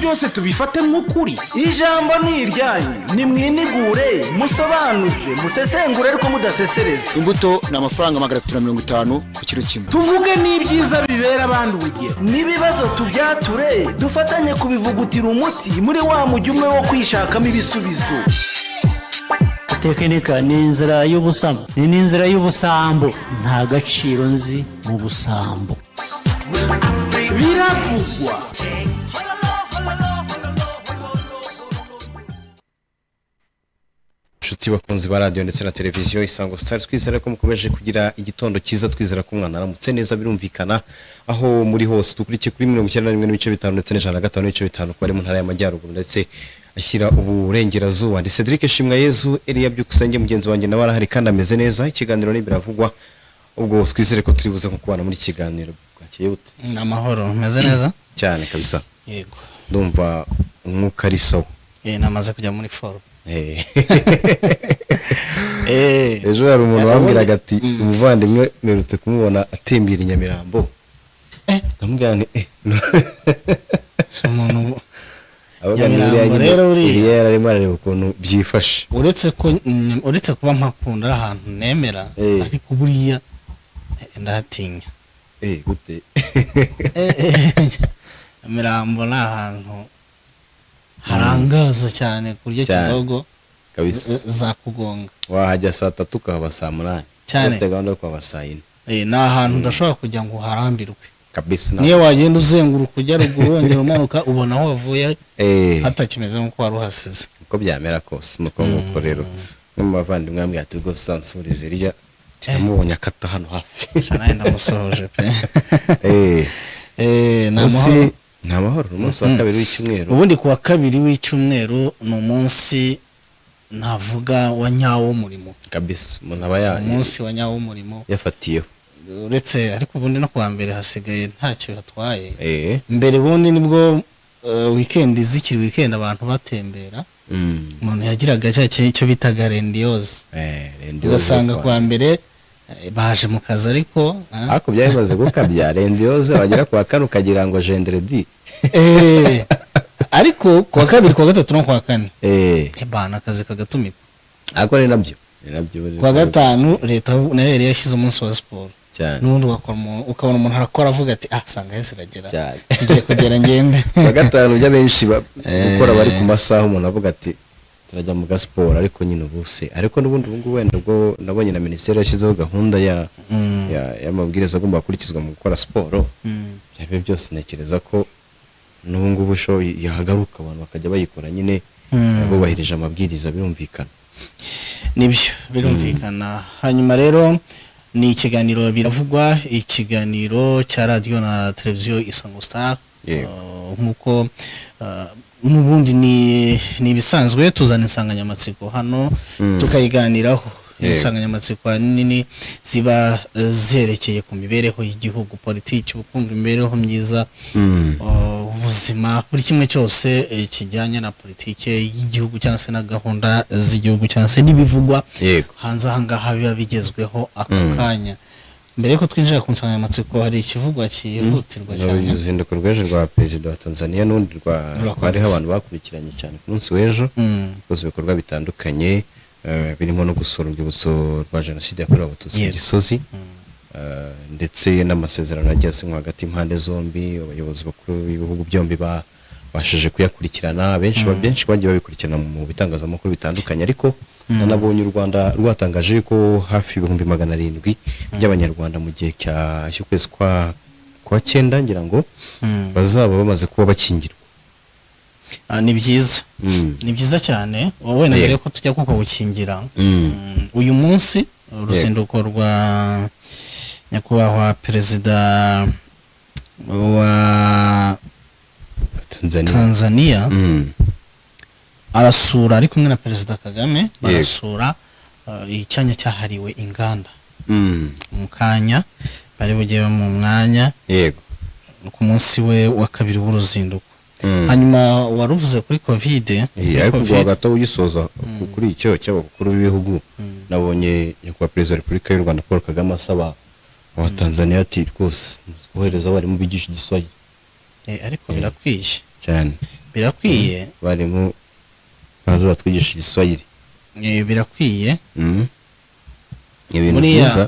byose tubifate nk'ukuri ijambo ni iryanyu nimwinigure musobanuze musesengure ariko mudasesereza imbuto ni amafaranga magana atatu na mirongo itanu ku kiro kimwe tuvuge n'ibyiza bibera abandi urugero n'ibibazo tubyature dufatanye kubivugutira umuti muri wa mujyi umwe wo kwishakamo ibisubizo tekinika ni inzira y'ubusambo ni n'inzira y'ubusambo nta gaciro nzi mu busambo biravugwa inshuti bakunzi ba radiyo ndetse na televiziyo isango sitari twizere ko mukomeje kugira igitondo cyiza twizera ko umwana aramutse neza birumvikana aho muri hose dukurikiye kuri mirongo icyenda na rimwe n'ibice bitanu ndetse n'ijana na gatanu n'ibice bitanu ku bari mu ntara y'amajyaruguru ndetse ashyira uburengerazuba ndi cedric shimwayezu eriya byukusenge mugenzi wanjye nawe arahari kandi ameze neza ikiganiro ni biravugwa ubwo twizere ko turibuze nko kubana muri iki kiganiro bwakeye bute ni amahoro meze neza cyane kabisa yego ndumva umwuka ari sawa Eh, namaze kujya muri forume Eh. ejo hari umuntu wambwiraga ati umuvandimwe mperutse kumubona atembera i nyamirambo Eh. ndamubwira nti eh si umuntu ubu- ahubwo ni Nyamirambo iriya nyine rero uriya. iriya yari arimo arareba ukuntu byifashe uretse ko mm, uretse kuba mpakunda ahantu nemera Eh. ariko buriya eh, ndahatinya eh gute Eh, eh, Nyamirambo ni ahantu harangaza cyane ku buryo Cyane. kidogo kabisa zakugonga wahajya saa tatu ukahaba saa munani Cyane. ufite gahunda yo kuhaba saa yine Eh, ni ahantu udashobora kujya ngo uharambirwe kabisa nta- niyo wagenda uzenguruka ujya ruguru wongera umanuka ubona aho wavuye eh hatakimeze nk'uko wari uhasize uko byamera kose nuko nk'uko rero umwe mu bavandimwe yambwira ati rwose uzansurize iriya namubonye akata hano hafi cyane ndamusohoje pe eh Eh, ni Munsi amahoro ni amahoro ni umunsi wa kabiri w'icyumweru ubundi ku wa kabiri w'icyumweru ni umunsi navuga wa nyawo w'umurimo kabisa umuntu aba ya- umunsi wa nyawo w'umurimo yafatiyeho uretse ariko ubundi no kuwa mbere hasigaye ntacyo hatwaye eh mbere ubundi nibwo eh, wikendi zikiri wikendi abantu batembera mm. umuntu yagiraga cya kintu icyo bitaga rendiyoze eh rendi ugasanga yoze kuwa mbere eh, baje mu kazi ariko ah, ariko byari bimaze gukabya rendi yoze wagera ku wa kane ukagira ngo jenderedi Eh, ariko kuwa kabiri kuwa gatatu no kuwa kane eh eh, bana akazi kagatumikwa ariko ni nabyo ni nabyo kuwa gatanu leta nayo yari yashyize umunsi wa siporo cyane n'ubundi ugakora umuntu- ukabona umuntu arakora avuga ati ah sanga yesi iragera Cyane. zigiye kugera ngende kuwa gatanu byo abenshi ba- gukora bari ku masaha umuntu avuga ati turajya mu gasiporo ariko nyine ubuse ariko n'ubundi ubu ngubu wenda ubwo nabonye na minisiteri yashyizeho gahunda ya Mm. ya- y'amabwiriza agomba gukurikizwa mu gukora siporo Mm. ibyo ari byo byose ntekereza ko n'ubu ngubu sho yahagaruka abantu bakajya bayikora nyine Mm. bubahirije amabwiriza birumvikana nibyo birumvikana hanyuma rero ni ikiganiro biravugwa ikiganiro cya radiyo na televiziyo isango star Yego. Uh, nk'uko uh, n'ubundi ni ni ibisanzwe tuzana insanganyamatsiko hano tukayiganiraho Yego. insanganyamatsiko ahanini ziba uh, zerekeye ku mibereho y'igihugu politiki ubukungu imibereho myiza Uh, ubuzima buri kimwe cyose eh, kijyanye na politike y'igihugu cyangwa se na gahunda z'igihugu cyangwa se n'ibivugwa yego hanze aha ngaha biba bigezweho ako kanya mbere y'uko twinjira ku nsanganyamatsiko hari ikivugwa cyihutirwa cyane uruzinduko rw'ejo rwa perezida wa tanzania n'urundi rwa Rurakomeza. bariho abantu bakurikiranye cyane ku munsi w'ejo Mm. bakoze ibikorwa bitandukanye eh, birimo no gusura urwibutso rwa jenoside yakorewe abatutsi mu Yes. gisozi eh, ndetse n'amasezerano yagiye asinywa hagati y'impande zombi abayobozi bakuru b'ibihugu byombi ba- babashije kuyakurikirana benshi ba- benshi bagiye babikurikirana mu bitangazamakuru bitandukanye ariko nanabonye u rwanda rwatangaje ko hafi ibihumbi magana arindwi by'abanyarwanda mu gihe cya- cy'ukwezi kwa kwa cyenda ngira ngo Mm. bazaba bamaze kuba bakingirwa Ah, ni byiza Mm. ni byiza cyane wowe Yego. na mbere y'uko tujya kuko gukingira Mm. Mm, uyu munsi uruzinduko rwa nyakubahwa perezida wa tanzania tanzania Mm. arasura ari kumwe na perezida kagame barasura uh, icyanya cyahariwe inganda Mm. mu kanya bari bugewe mu mwanya yego ku munsi we wa kabiri w'uruzinduko Mm. hanyuma waruvuze kuri kovide Eh, ariko kuva gato ugisoza ku- kuri icyo cy'abakuru b'ibihugu nabonye nyakubahwa perezida wa repubulika y'u rwanda paul kagame asaba abatanzaniya ati rwose kohereza abarimu bigisha igiswahili Eh, ariko birakwiye cyane birakwiye abarimu baza batwigisha igiswahili eh, birakwiye Mm. ni ibintu Buriya- byiza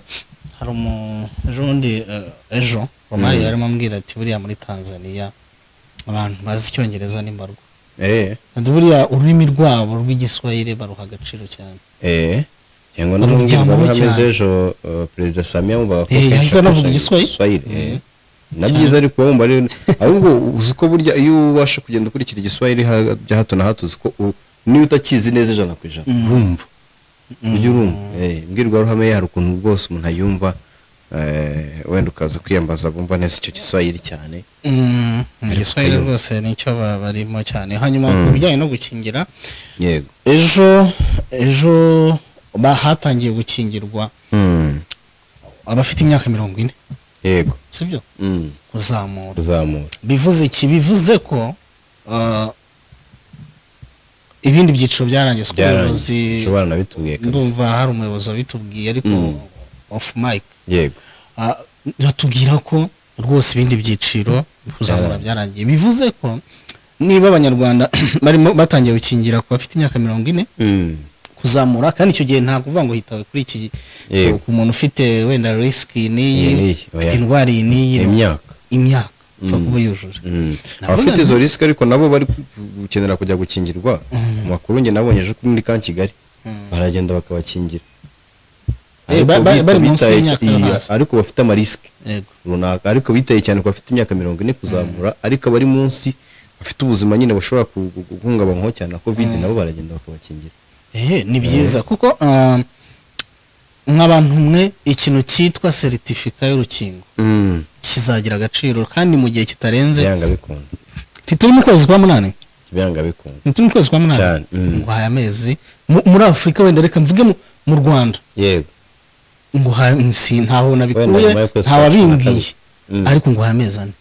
hari umu- ejo bundi eh, ejo romari yarimo ambwira ati buriya muri tanzaniya abantu bazi icyongereza ni mbarwa eh kandi buriya ururimi rwabo rw'igiswahili baruha agaciro cyane eh cyangwa Baruryamaho n'umbwirwa cyane. ruhameze ejo uh, perezida samia wumva Eh, bakwiye yahise anavuga igiswahili. na byiza ariko wumva rero ahubwo uzi ko burya iyo ubasha kugenda ukurikira igiswahili ha- bya hato na hato uzi ko u- niba utakizi neza ijana ku ijana urumva ujya urumva eh imbwirwaruhame ye hari ukuntu rwose umuntu ayumva eh, wenda ukaza kwiyambaza bumva neza icyo giswahili cyane Mm, igiswahili kayumba. rwose nicyo ba- barimo cyane hanyuma ku bijyanye no gukingira yego ejo ejo ba- hatangiye gukingirwa Mm, abafite imyaka mirongo ine yego sibyo Mm, kuzamura kuzamura bivuze iki bivuze ko ah, ibindi byiciro byarangiye Siko byarangiye ubuyobozi ushobora nabitubwiye kabisa ndumva hari umuyobozi wabitubwiye ariko off mic yego Ah, batubwira ko rwose ibindi byiciro kuzamura byarangiye bivuze ko niba abanyarwanda barimo batangiye gukingira ku bafite imyaka mirongo ine Mm, kuzamura kandi icyo gihe ntabwo uvuga ngo hitawe kuri iki Yego. ku muntu ufite wenda risiki n'iyi Iyi n'iyi, oya. ufite indwara iyi n'iyi imyaka imyaka upfa kuba yujuje Mm. Navuga abafite nti- izo risike ariko nabo bari gukenera kujya gukingirwa mu makuru njye nabonye ejo kuri muri ka kigali baragenda bakabakingira Eh, Ariko ba- ba- bita- bari munsi bitaye y'imyaka cya- iya, hasi. ariko bafite amarisike yego runaka ariko bitaye cyane ku bafite imyaka mirongo ine kuzamura ariko abari munsi bafite ubuzima nyine bashobora ku- gu- gu- guhungabanywaho cyane na kovide nabo baragenda bakabakingira Ehe, ni byiza kuko ah, nk'abantu mwe ikintu cyitwa seritifika y'urukingo kizagira agaciro kandi mu gihe kitarenze byanga bikunda ntituri mu kwezi kwa munani byanga bikunda ntituri mu kwezi kwa munani Cyane, mm. ngo haya amezi Mu- muri afurika wenda reka mvuge mu- mu rwanda yego ngo ha- si ntaho Wenda nabikuye nyuma y'ukwezi kwa cumi na ntawabimbwiye kabiri. Mm. ariko ngo haya amezi ane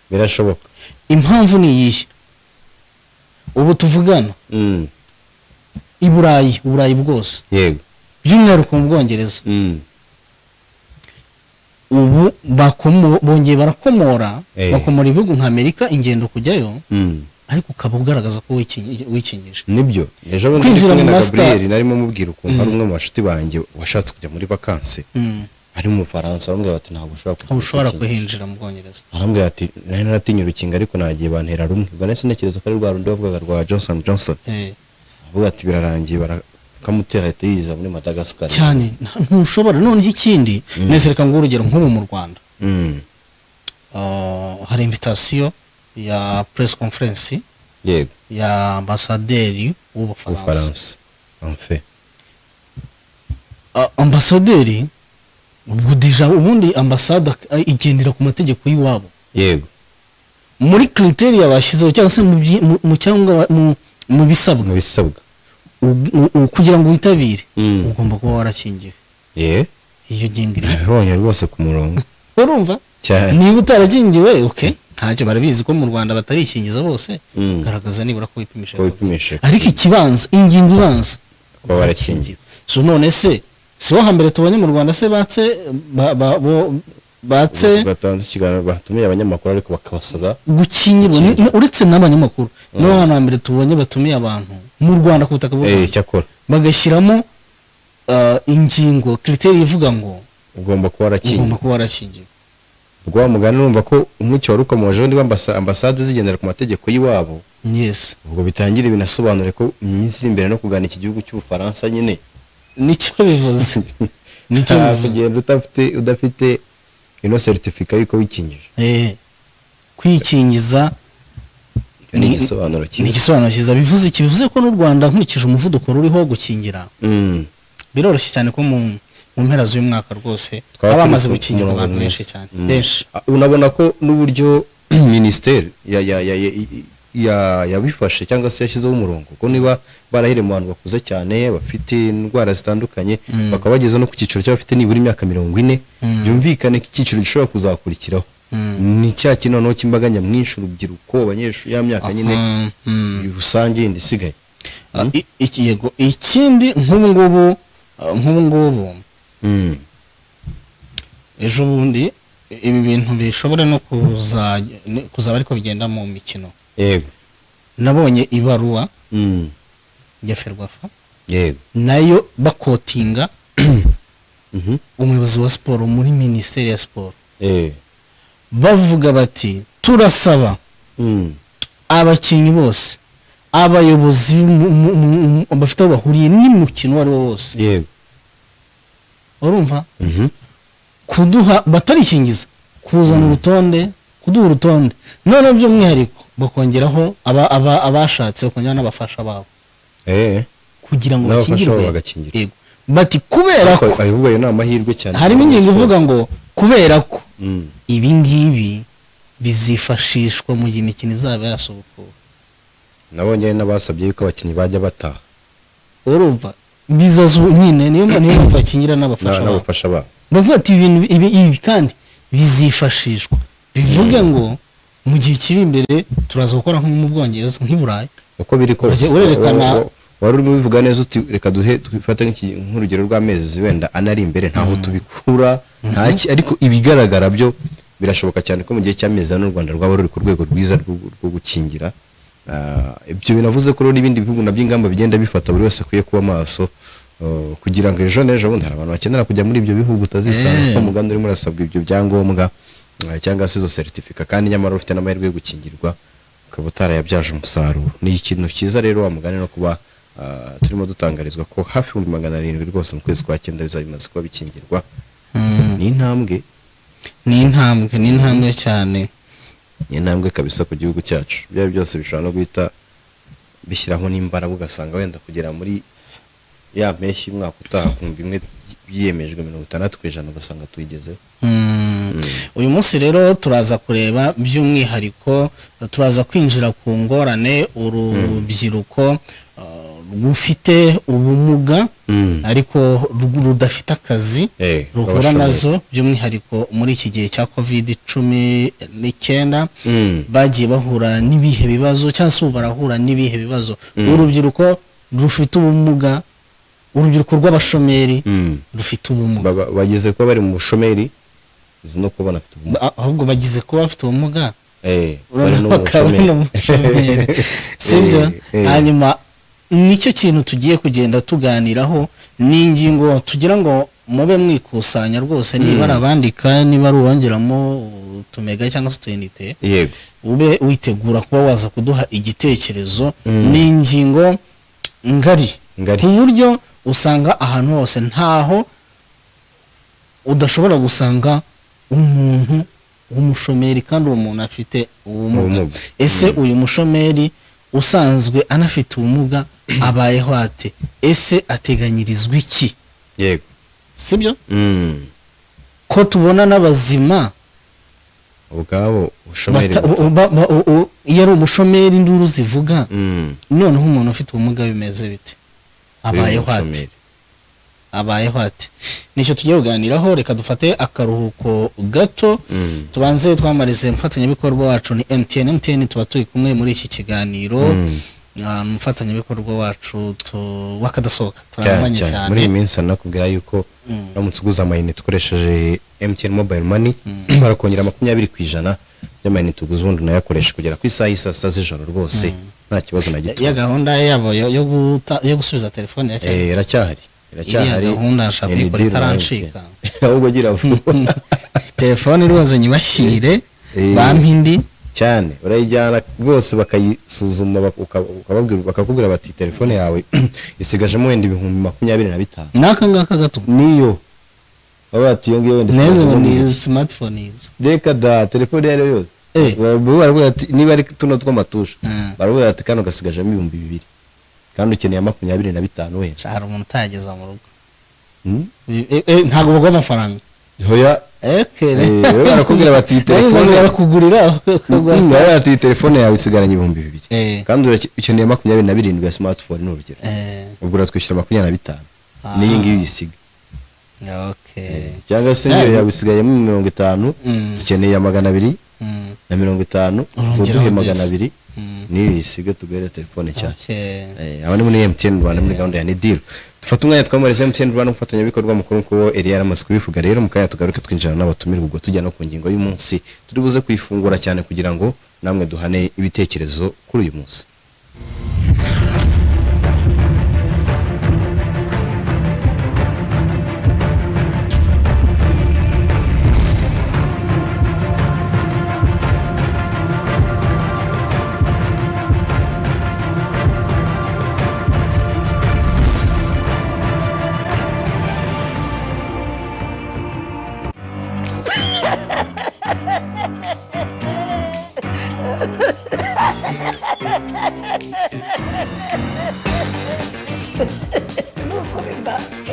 birashoboka impamvu ni iyihe ubu tuvugana Mm, i burayi uburayi bwose yego by'umwihariko mu bwongereza Mm, ubu bakomo- bongeye barakomora Eh. bakomora ibihugu nka amerika ingendo kujyayo mm. ariko ukaba ugaragaza ko wikingi- wikingije nibyo ejo bundi ndi Kwinjira kumwe mu na master- gaburiyeri narimo mubwira ukuntu hari umwe mu bashuti banjye washatse kujya muri vakansi Mm. ari mu bufaransa arambwira bati ntabwo ushobora kujya ntaho ushobora gukingira." kuhinjira mu bwongereza arambwira ati nari naratinya urukingo ariko nagiye bantera rumwe ubwo nahise ntekereza ko ari rwa rundi bavugaga rwa johnson johnson Eh. avuga ati birarangiye bakamutera ahita yiza muri madagascar cyane nta- ntushobora noneho ikindi mwese reka nguhe urugero nk'ubu mu rwanda Mm, Ah, hari invitasiyo ya press conference yego ya ambasaderi w'ubufaransa ubufaransa anfe Ah, ambasaderi ubwo deja ubundi ambasade igendera ku mategeko y'iwabo yego muri criteriya bashyizeho cyangwa se mu byi- mu- mu cyangwa mu- mu mu bisabwa bisabwa u- u- u- kugira ngo witabire Mm. ugomba kuba warakingiwe ye iyo ngingo iri nabibonye rwose ku murongo urumva cyane niba utarakingiwe oke ntacyo barabizi ko mu rwanda batarikingiza bose Mm. garagaza nibura ko wipimisha Ko wipimisha. ariko ikibanza ingingo ibanza Kuba warakingiwe. so none se si wo hambere tubonye mu rwanda se batse ba- ba- bo- batse batanze ikiganiro batumiye abanyamakuru ariko bakabasaba gukingirwa ni- ni- uretse n'abanyamakuru nibo hantu hambere tubonye batumiye abantu mu rwanda ku butaka bw'u eh rwanda cyakora bagashyiramo ah, ingingo kiriteri ivuga ngo ugomba kuba warakingiwe ugomba kuba warakingiwe rwa mugani urumva ko umucyo wari ukomoje niba ambasa- ambasade zigendera ku mategeko y'iwabo yes ubwo bitangira binasobanure ko mu minsi iri imbere no kugana iki gihugu cy'ubufaransa nyine nicyo bivuze nicyo nta bivuze kugenda udafite udafite ino seritifika y'uko wikingije Eh, kwikingiza Icyo ni Ni- igisobanuro ni cyiza igisobanuro cyiza bivuze iki bivuze ko n'u rwanda nkurikije umuvuduko ruriho wo gukingira Mm, biroroshye cyane ko mu mu mpera z'uyu mwaka rwose twaba baba bamaze turi ku gukingira murongo abantu benshi mwiza. cyane Mm. benshi Ah, unabona ko n'uburyo minisiteri ya ya ya ya- ya- yabifashe cyangwa se yashyizeho umurongo ko niba barahire mu bantu bakuze cyane bafite indwara zitandukanye bakaba bageze no ku cyiciro cy'abafite nibura imyaka mirongo ine byumvikane ko icyiciro gishobora kuzakurikiraho ni cya kintu noneho cy'imbaga nyamwinshi urubyiruko abanyeshuri ya myaka nyine Mm, mm. rusange yindi isigaye Ah, i- iki- yego ikindi nk'ubu ngubu ah, nk'ubu ngubu Mm, ejo bundi ibi bintu bishobora no kuza kuzaba ariko bigenda mu mikino yego nabonye ibaruwa Mm. ya ferwafa yego nayo bakotinga Mhm. umuyobozi wa siporo muri minisiteri ya siporo Eh. bavuga bati turasaba Mm. abakinnyi bose abayobozi mu- mu- mu- mu- bafite aho bahuriye n'umukino uwo ari wo wose yego urumva Mhm. kuduha batarikingiza kuzana urutonde kuduha urutonde noneho by'umwihariko bakongeraho aba- aba- abashatse bakongeraho n'abafasha babo Eh. kugira ngo N'abafasha bakingirwe babo bagakingirwa. Yego. bati kubera ko Ariko ahubwo ayo ni amahirwe cyane harimo ku ingingo Rayon ivuga ngo kubera ko Sports. Mm. ibi ngibi bizifashishwa mu gihe imikino izaba yasubukura nabonye n'abasabye yuko abakinnyi bajya bataha urumva bizazu nyine niyo mpamvu niyo mpamvu bakingira n'abafasha Na- babo n'abafasha babo bavuga ati ibintu ibi, ibi kandi bizifashishwa bivuge ngo mu gihe kiri imbere turaza gukora nko mu bwongereza nk'i burayi uko biri kose Urege- wa- urerekana- wa- wari urimo ubivuga neza uti reka duhe twifate nk'iki- nk'urugero rw'amezi wenda ana ari imbere ntaho tubikura nta ki ariko ibigaragara byo birashoboka cyane ko mu gihe cy'amezi ane u rwanda rwaba ruri ku rwego rwiza rwo rwo gukingira Ah, ibyo binavuze ko rero n'ibindi bihugu nabyo ingamba bigenda bifata buri wese akwiye kuba maso eh, kugira ngo ejo n'ejo bundi hari abantu bakenera kujya muri ibyo bihugu utazisanga Eh. ko umugambi urimo urasabwa ibyo byangombwa eh, cyangwa se izo seritifika kandi nyamara ufite n'amahirwe yo gukingirwa ukaba utarayabyaje umusaruro ni ikintu cyiza rero wa mugani no kuba ah, turimo dutangarizwa ko hafi ibihumbi magana arindwi rwose mu kwezi kwa cyenda biza bimaze kuba bikingirwa ni intambwe ni intambwe ni intambwe cyane ni intambwe kabisa ku gihugu cyacu ibyo ari byo byose bishobora no guhita bishyiraho n'imbaraga ugasanga wenda kugera muri ya mpeshyi umwaka utaha ku bihumbi bimwe byiyemejwe mirongo itandatu ku ijana ugasanga tuyigezeho Mm. uyu munsi rero turaza kureba by'umwihariko eh, turaza kwinjira ku ngorane urubyiruko eh, rufite ubumuga ariko ru- rudafite akazi Eh, ruhura babashoboye. nazo by'umwihariko muri iki gihe cya covid cumi n'icyenda Mm. bagiye bahura n'ibihe bibazo cyangwa se ubu barahura n'ibihe bibazo urubyiruko rufite ubumuga urubyiruko rw'abashomeri Mm. rufite ubumuga Baba- bageze kuba bari mu bushomeri uzi no kuba banafite ubumuga Ba- ahubwo bagize kuba bafite ubumuga Eh, bari no mu bakaba bushomeri. n'umushomeri sibyo Eh, eh. hanyuma nicyo kintu tugiye kugenda tuganiraho ni ingingo tugira ngo mube mwikusanya rwose niba ari abandika niba ari uwongeramo utumega cyangwa se utuyinite yego ube witegura kuba waza kuduha igitekerezo ni ingingo ngari Ngari. ku buryo usanga ahantu hose ntaho udashobora gusanga umuntu w'umushomeri kandi uwo muntu afite ubumuga Ubumuga. ese uyu mushomeri usanzwe anafite ubumuga abayeho ate ese ateganyirizwa iki yego sibyo Mm. ko tubona n'abazima ubwabo bushomeri bata- buto. ba- ba- u- u- iyo ari umushomeri induru zivuga Mm. noneho umuntu ufite ubumuga bimeze bite abayeho Uyu ate mushomeri. abayeho ate nicyo tugiye kuganiraho reka dufate akaruhuko gato Mm. tubanze twamarize umufatanyabikorwa wacu ni mtn mtn tuba turi kumwe muri iki kiganiro Ah, umufatanyabikorwa wacu tu- w'akadasohoka cyane turamanye cyane muri iyi cyane minsi nakubwira yuko Mm. uramutse uguze amayinite ukoresheje MTN mobile money barakongera makumyabiri ku ijana by'amayinite uguze ubundi unayakoresha kugera ku isaha y'i saa sita z'ijoro rwose nta kibazo na gito ya gahunda yabo yo- yo guta- yo gusubiza telefone ya cyane Eh, iracyahari iracyahari Iriya gahunda nshaka ND kuyikora itarancika. rurangiye. ahubwo gira vuba telefone rwoze nyibashyire Eh. bampa indi cyane urayijyana rwose bakayisuzuma bak- uka- ukababwira bakakubwira bati telefone yawe isigajemo wenda ibihumbi makumyabiri na bitanu n'aka ngaka gato niyo baba bati iyo ngiyo wenda n'ejo isigajemo ni ibihumbi smartphone yuzuye reka da telefone iyo ari yo yose Eh. Baravuga- baravuga ati niba ari tuno tw'amatusha Mm. baravuga ati kano gasigajemo ibihumbi bibiri kandi ukeneye makumyabiri na bitanu wenda hari umuntu utayageza mu rugo Mm? Eh, eh, ntabwo bagwa amafaranga hoya ekere Eh, we barakubwira bati iyi telefone barakugurira Mm, baravuga ati iyi telefone yawe isigaranye ibihumbi bibiri Eh. kandi urake- ukeneye makumyabiri na birindwi ya smartphone ni urugero ubwo uratwishyura makumyabiri na bitanu n'iyi ngiyi uyisiga cyangwa se ngiyo Eh. yawe isigayemo mirongo itanu Mm. ukeneye magana abiri na mirongo itanu Urongeraho uduhe byose. magana abiri Mm. niyo uyisiga tuguhere telefone cyane Eh, aba ni muri MTN Rwanda muri gahunda ya Nidir dufata umwanya twamariza MTN Rwanda umufatanyabikorwa mukuru nk'uko Elia yaramaze kubivuga rero mu kanya tugaruke twinjira n'abatumire ubwo tujya no ku ngingo y'umunsi turi buze kuyifungura cyane kugira ngo namwe duhane ibitekerezo kuri uyu munsi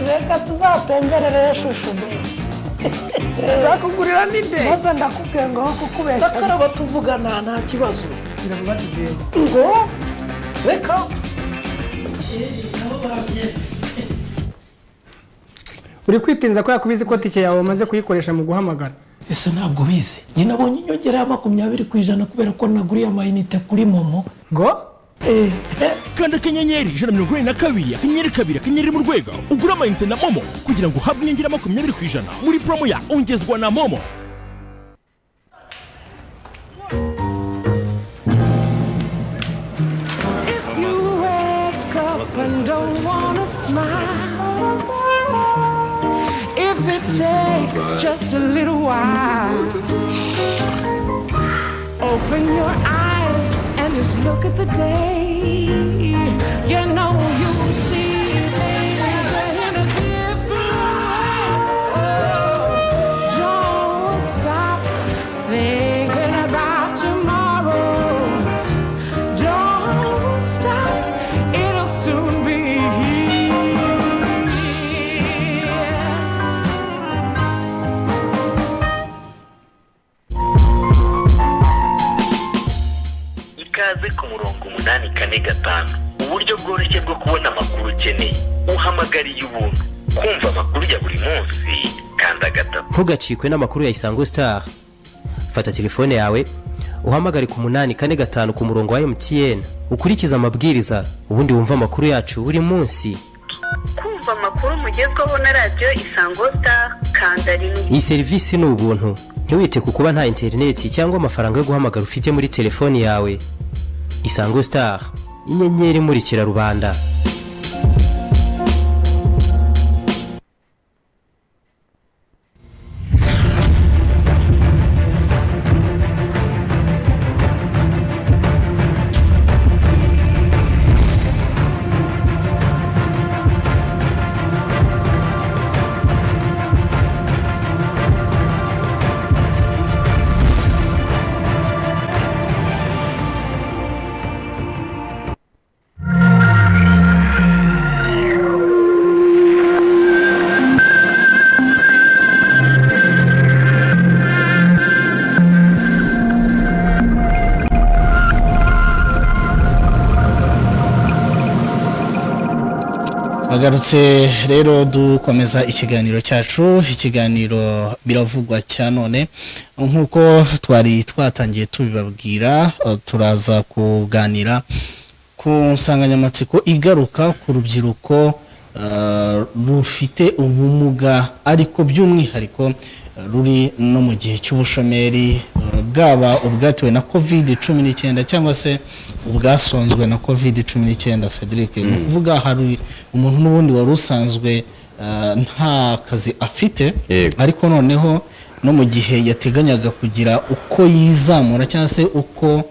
reka tuzatemberere shushu be nzakugurira n'ide maze ndakubwiye ngo aho kukubeshya bakaraba tuvugana nta kibazo biravuga tugiye ngo reka uri kwitinza ko yakubiza ko tike yawe wamaze kuyikoresha mu guhamagara ese ntabwo bize njye nabonye inyongera ya makumyabiri ku ijana kubera ko naguriye amayinite kuri momo ngo eh kanda akanyenyeri ijana na mirongo inani na kabiri akanyenyeri kabiri akanyenyeri mu rwego ugure amayinite na momo kugira ngo uhabwe inyongera makumyabiri ku ijana muri promo ya ongezwa na momo If it takes just a little while, open your eyes and just look at the day. You know you'll see things in a different way. Oh, don't stop thinking about tomorrow. Don't stop, it'll soon be here. ikaze ku murongo umunani kane gatanu uburyo bworoshye bwo kubona amakuru ukeneye uhamagariye ubuntu kumva amakuru ya buri munsi kanda gatatu ntugacikwe n'amakuru ya isango star fata telefone yawe uhamagare ku munani kane gatanu ku murongo wa mtn ukurikize amabwiriza ubundi wumve amakuru yacu buri munsi kumva amakuru mugezweho na radiyo isango star kanda rimwe iyi serivisi ni ubuntu ntiwite ku kuba nta interineti cyangwa amafaranga yo guhamagara ufite muri telefone yawe isango star inyenyeri imurikira rubanda bagarutse rero dukomeza ikiganiro cyacu ikiganiro biravugwa cya none nk'uko twari twatangiye tubibabwira eh, turaza kuganira ku nsanganyamatsiko igaruka ku rubyiruko eh, rufite ubumuga ariko by'umwihariko eh, ruri no mu gihe cy'ubushomeri eh, bwaba ubwatewe na covid cumi n'icyenda cyangwa se ubwasonzwe na covid cumi n'icyenda cedric ni ukuvuga hari umuntu n'ubundi wari usanzwe eh, nta kazi afite Yego. ariko noneho no mu gihe yateganyaga kugira uko yizamura cyangwa se uko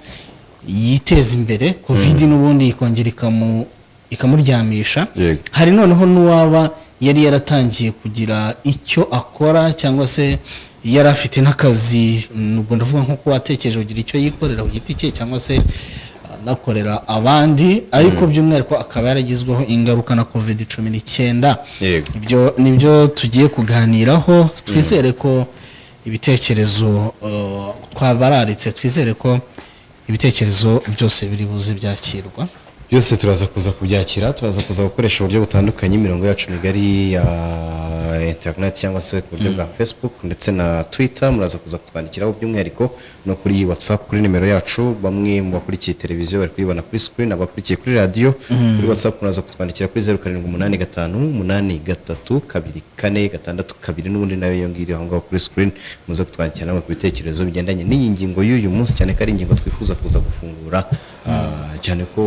yiteza imbere covid n'ubundi ikongera ikamu- ikamuryamisha Yego. hari noneho n'uwaba yari yaratangiye kugira icyo akora cyangwa se yari afite n'akazi nubwo ndavuga nko kuba atekereje kugira icyo yikorera ku giti cye cyangwa se anakorera abandi ariko by'umwihariko akaba yaragizweho ingaruka na covid cumi n'icyenda Yego. ibyo nibyo tugiye kuganiraho twizere ko ibitekerezo eh, twabararitse twizere ko ibitekerezo byose biri buze byakirwa byose turaza kuza kubyakira turaza kuza gukoresha uburyo butandukanye imirongo yacu migari ya interineti cyangwa se ku buryo bwa facebook ndetse na twitter muraza kuza kutwandikiraho by'umwihariko no kuri whatsapp kuri nimero yacu bamwe mu bakurikiye televiziyo bari kuyibona kuri screen abakurikiye kuri radiyo kuri whatsapp muraza kutwandikira kuri zeru karindwi umunani gatanu umunani gatatu kabiri kane gatandatu kabiri n'ubundi nayo iyo ngiyo iri aho ngaho kuri screen muze kutwandikira namwe ku bitekerezo bigendanye n'iyi ngingo y'uyu munsi cyane ko ari ingingo twifuza kuza gufungura ah, cyane ko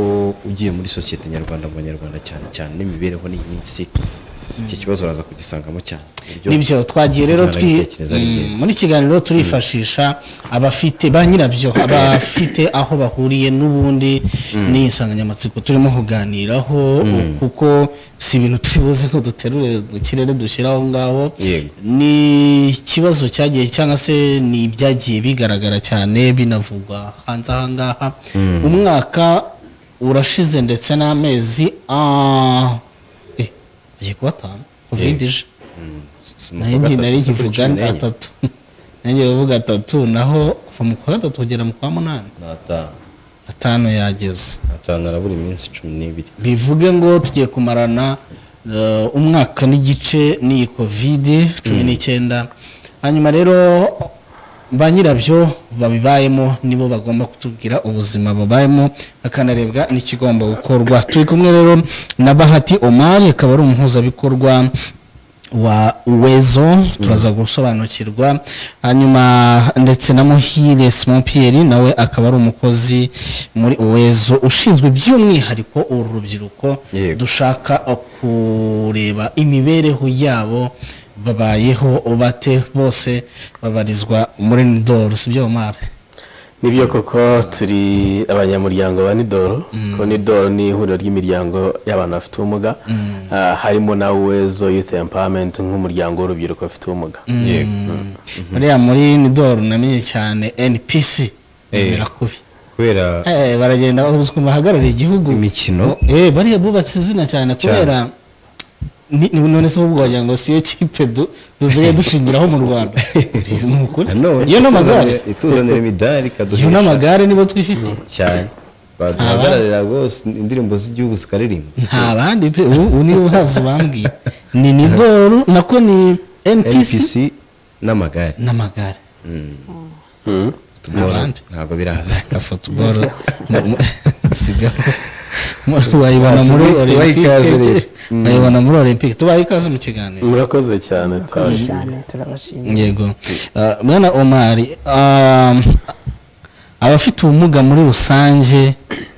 ugiye muri sosiyete nyarwanda mu banyarwanda cyane cyane n'imibereho ni myinshi iki kibazo uraza kugisangamo cyane nibyo twagiye rero twi- Mm, muri kiganiro turifashisha abafite ba nyirabyo abafite aho bahuriye n'ubundi Mm. n'iyi nsanganyamatsiko turimo kuganiraho Mm. kuko si ibintu turi buze ko duterure mu kirere dushyira aho ngaho Yego. ni ikibazo cyagiye cyangwa se ni ibyagiye bigaragara cyane binavugwa hanze aha ngaha Mm. umwaka urashize ndetse n'amezi ah, eh, agiye kuba atanu covid Yego. ije mu nayo kwa nti- gatatu, nari si mu kwa nkivuga cumi n'enye. atatu nanjye bavuga atatu naho kuva mu kwa gatatu kugera mu kwa munani atanu yageze atanu arabura iminsi cumi n'ibiri bivuge ngo tugiye kumarana eh, umwaka n'igice n'iyi kovide cumi Mm. n'icyenda hanyuma rero ba nyirabyo babibayemo nibo bagomba kutubwira ubuzima babayemo hakanarebwa n'ikigomba gukorwa turi kumwe rero na bahati omari akaba ari umuhuzabikorwa wa wezo turaza gusobanukirwa hanyuma ndetse na muhire simon pierre nawe akaba ari umukozi muri wezo ushinzwe by'umwihariko uru rubyiruko dushaka kureba imibereho yabo babayeho bate bose babarizwa muri nidoru si byo mara nibyo koko turi abanyamuryango ba nidoro kuko nidoro ni ihuriro ry'imiryango y'abantu bafite ubumuga Ah, harimo na wezo youth empowerment nk'umuryango w'urubyiruko bafite ubumuga Mm. Yego. buriya muri nidoru namenye cyane npc birakubi kubera Eh, baragenda bahuzwa bahagarariye igihugu imikino eh bariya bubatse izina cyane kubera ni ni- none se ubwo wagira ngo siyo kipe du- dusigaye dushingiraho mu rwanda ni ukuri iyo n'amagare ituzanira imidari iyo n'amagare nibo twifite cyane baduhagararira rwose indirimbo z'igihugu zikaririmba nta bandi pe ubu ubu niwe uhazi ubambwiye ni nidoru nako ni npc npc n'amagare n'amagare Football Abandi. ntabwo biraza football sigaho wayibona muri Tubahe- tubahe ikaze rero. olympique Mm. wayibona muri olympique tubaye ikaze mu kiganiro murakoze cyane turabashimiye. yego Ah, mwana omari ah, abafite ubumuga muri rusange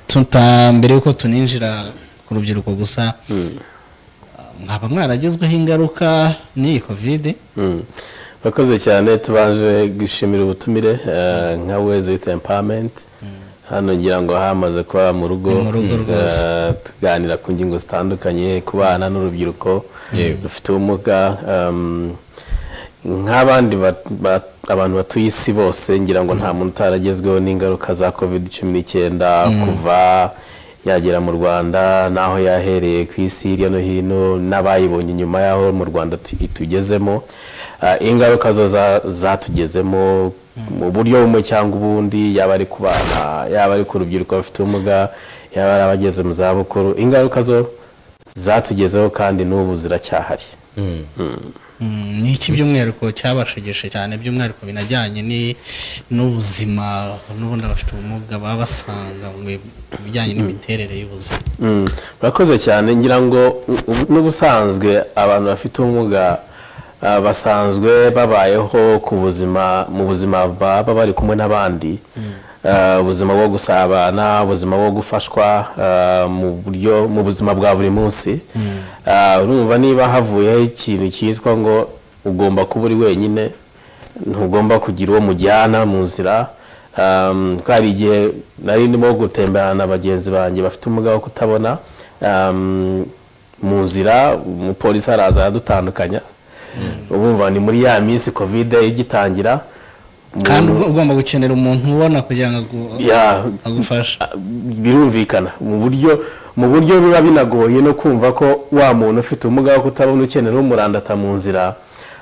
tuta mbere yuko tuninjira ku rubyiruko gusa mwaba mwaragezweho ingaruka n'iyi kovide Mm. murakoze cyane tubanje gushimira ubutumire eh, nka wezo youth empowerment hano ngira ngo hamaze kuba mu rugo Ni mu rugo Mm. rwose. Eh, tuganira ku ngingo zitandukanye ku bana n'urubyiruko rufite ubumuga um, nk'abandi ba- ba- abantu batuye isi bose ngira ngo nta muntu utaragezweho n'ingaruka za covid cumi n'icyenda kuva yagera mu rwanda n'aho yahereye ku isi hirya no hino n'abayibonye nyuma y'aho mu rwanda tu- itugezemo Ah, ingaruka zo za- zatugezemo mu buryo bumwe cyangwa ubundi yaba ari ku bana yaba ari ku rubyiruko bafite ubumuga yaba ari abageze mu zabukuru ingaruka zo zatugezeho kandi n'ubu ziracyahari Mm. Mm, ni iki by'umwihariko cyabashegeshe cyane by'umwihariko binajyanye ni- n'ubuzima n'ubundi abafite ubumuga baba basanga mu bi- mu bijyanye n'imiterere y'ubuzima Mm, murakoze cyane ngira ngo u- u- n'ubusanzwe abantu bafite ubumuga ah, basanzwe babayeho ku buzima mu buzima baba bari kumwe n'abandi Ah, ubuzima bwo gusabana ubuzima bwo gufashwa ah, mu buryo mu buzima bwa buri munsi Ah, urumva niba havuyeho ikintu cyitwa ngo ugomba kuba uri wenyine ntugomba kugira uwo mujyana mu nzira um, ko hari igihe nari ndimo gutemberana na bagenzi banjye bafite umugabo wo kutabona um, mu nzira umupolisi araza aradutandukanya ubumva ni muri ya minsi kovide igitangira kandi umuntu- uba ugomba gukenera umuntu ubona kugira ngo agu- ya agufasha birumvikana mu buryo mu buryo biba binagoye no kumva ko wa muntu ufite ubumuga wo kutabona ukenera umurandata mu nzira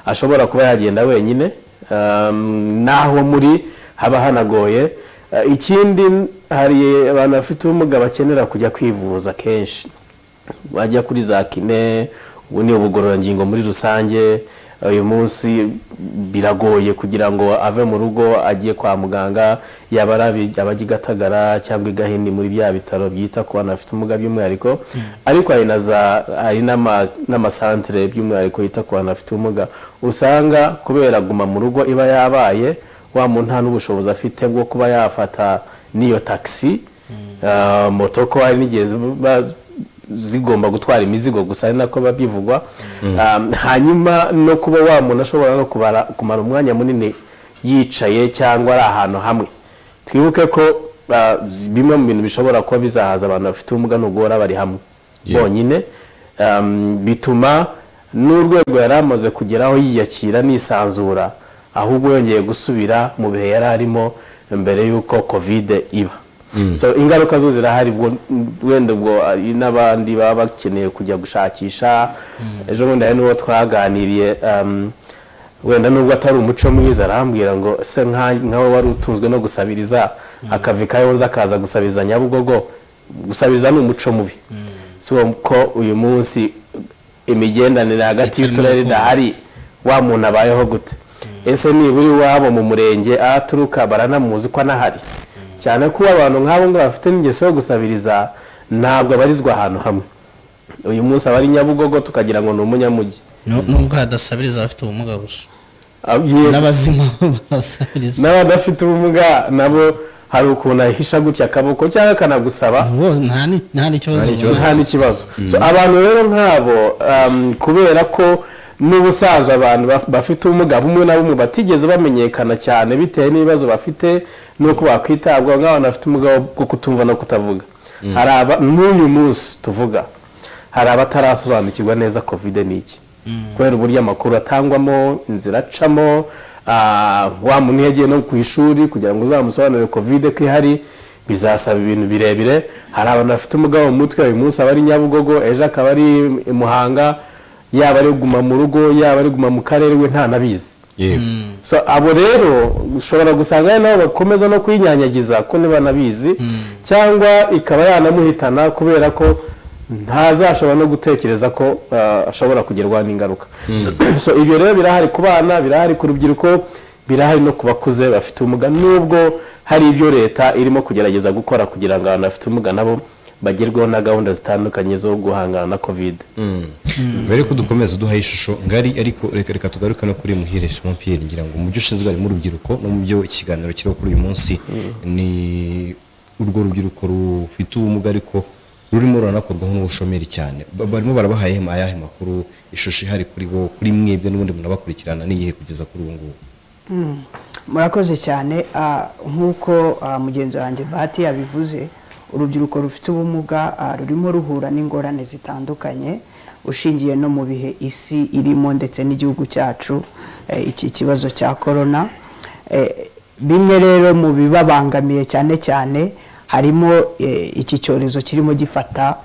ashobora kuba yagenda wenyine um, n'aho muri haba hanagoye Uh, ikindi hari abantu bafite ubumuga bakenera kujya kwivuza kenshi bajya kuri za kine ubu ni ubugororangingo muri rusange uyu munsi biragoye kugira ngo ave mu rugo ajye kwa muganga yaba ari abi- abajya i gatagara cyangwa i gahini muri bya bitaro byita ku bantu bafite ubumuga by'umwihariko ariko hari na za hari n'ama- n'amasantere by'umwihariko yita ku bantu bafite ubumuga usanga kubera guma mu rugo iba yabaye wa muntu nta n'ubushobozi afite bwo kuba yafata n'iyo taxi Ah, moto ko hari n'igihe ziba zigomba gutwara imizigo gusa ari nako biba bivugwa Ah, hanyuma no kuba wa muntu ashobora no kubara- kumara umwanya munini yicaye cyangwa ari ahantu hamwe twibuke ko ah, zi- bimwe mu bintu bishobora kuba bizahaza abantu bafite ubumuga ntugora bari hamwe bonyine Um, bituma n'urwego yari amaze kugeraho yiyakira nisanzura ahubwo yongeye gusubira mu bihe yari arimo mbere y'uko kovide iba so ingaruka zo zirahari ubwo wenda ubwo ari n'abandi baba bakeneye kujya gushakisha ejo bundi hari n'uwo twaganiriye um, wenda nubwo atari umuco mwiza arambwira ngo se nka- nkawe wari utunzwe no gusabiriza akavi kawe nza akaza gusabiriza nyabugogo gusabiriza ni umuco mubi si ko uyu munsi imigendanire hagati y'uturere idahari wa muntu abayeho gute ese nibura iwabo mu murenge aho aturuka baranamuzi ko anahari cyane ko abantu nk'abo ngabo bafite n'ingeso yo gusabiriza ntabwo abarizwa ahantu hamwe uyu munsi abari nyabugogo tukagira ngo ni umunyamugi nubwo hadasabiriza abafite ubumuga gusa n'abazima basabiriza n'abadafite ubumuga nabo hari ukuntu ahisha gutya akaboko cyangwa akanagusaba nta n'ikibazo nta n'ikibazo So, abantu rero nk'abo um, kubera ko n'ubusaza abantu baf- bafite ubumuga bumwe na bumwe batigeze bamenyekana cyane bitewe n'ibibazo bafite n'uko bakwitabwaho nk'abantu bafite ubumuga bwo kutumva no kutavuga hari aba n'uyu munsi tuvuga hari abatarasobanukirwa neza kovide ni iki kubera uburyo amakuru atangwamo inzira acamo ah, wa muntu iyo agiye no ku ishuri kugira ngo uzamusobanurire kovide ko ihari bizasaba ibintu birebire hari abantu bafite umugabo mu mutwe uyu munsi aba ari nyabugogo ejo akaba ari i muhanga yaba ari guma mu rugo yaba ari guma mu karere we ntanabizi so abo rero ushobora gusanga ari nabo bakomeza no kwinyanyagiza ko ntibanabizi cyangwa ikaba yanamuhitana kubera ko ntazashobora no gutekereza ko ah, ashobora kugerwaho n'ingaruka So- so ibyo rero birahari ku bana birahari ku rubyiruko birahari no ku bakuze bafite ubumuga nubwo hari ibyo leta irimo kugerageza gukora kugira ngo abantu bafite ubumuga nabo bagerweho na gahunda zitandukanye zo guhangana na kovide mbere yuko dukomeza duhaye ishusho ngari ariko reka reka tugaruke no kuri muhire simon pierre ngira ngo mu byo ushinzwe harimo urubyiruko no mu byo ikiganiro kiriho kuri uyu munsi ni urwo rubyiruko rufite ubumuga ariko rurimo ruranakorwaho n'ubushomeri cyane Ba- barimo barabaha ayahe makuru ishusho ihari kuri bo kuri mwebwe n'ubundi munabakurikirana n'igihe kugeza kuri ubu ngubu Mm. murakoze cyane ah, nk'uko ah, mugenzi wanjye bahati yabivuze urubyiruko rufite ubumuga ah, rurimo ruhura n'ingorane zitandukanye ushingiye no mu bihe isi irimo ndetse n'igihugu cyacu eh, iki kibazo cya korona Eh, bimwe rero mu bibabangamiye cyane cyane harimo eh, iki cyorezo kirimo gifata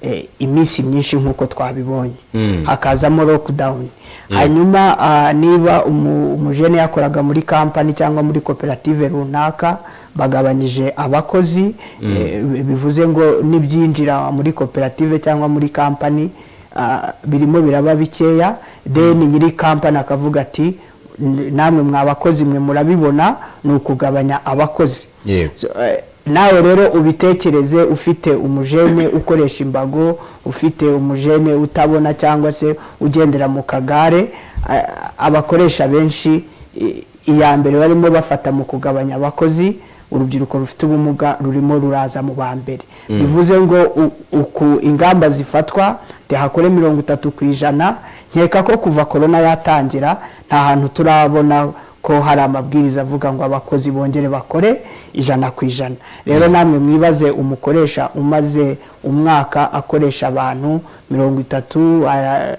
eh, iminsi myinshi nk'uko twabibonye hakazamo lockdown hanyuma ah, niba umu- umujene yakoraga muri kampani cyangwa muri koperative runaka bagabanyije abakozi eh, bi- bivuze ngo n'ibyinjira muri koperative cyangwa muri kampani ah, birimo biraba bikeya then nyiri kampani akavuga ati "N- namwe mwa bakozi mwe murabibona ni ukugabanya abakozi So, eh, nawe rero ubitekereze ufite umujene ukoresha imbago ufite umujene utabona cyangwa se ugendera mu kagare eh, abakoresha benshi i- iya mbere barimo bafata mu kugabanya abakozi urubyiruko rufite ubumuga rurimo ruraza mu ba mbere Mm. bivuze ngo u- uku ingamba zifatwa tehakore mirongo itatu ku ijana nkeka ko kuva korona yatangira nta hantu turabona ko hari amabwiriza avuga ngo abakozi bongere bakore ijana ku ijana rero namwe mwibaze umukoresha umaze umwaka akoresha abantu mirongo itatu ara-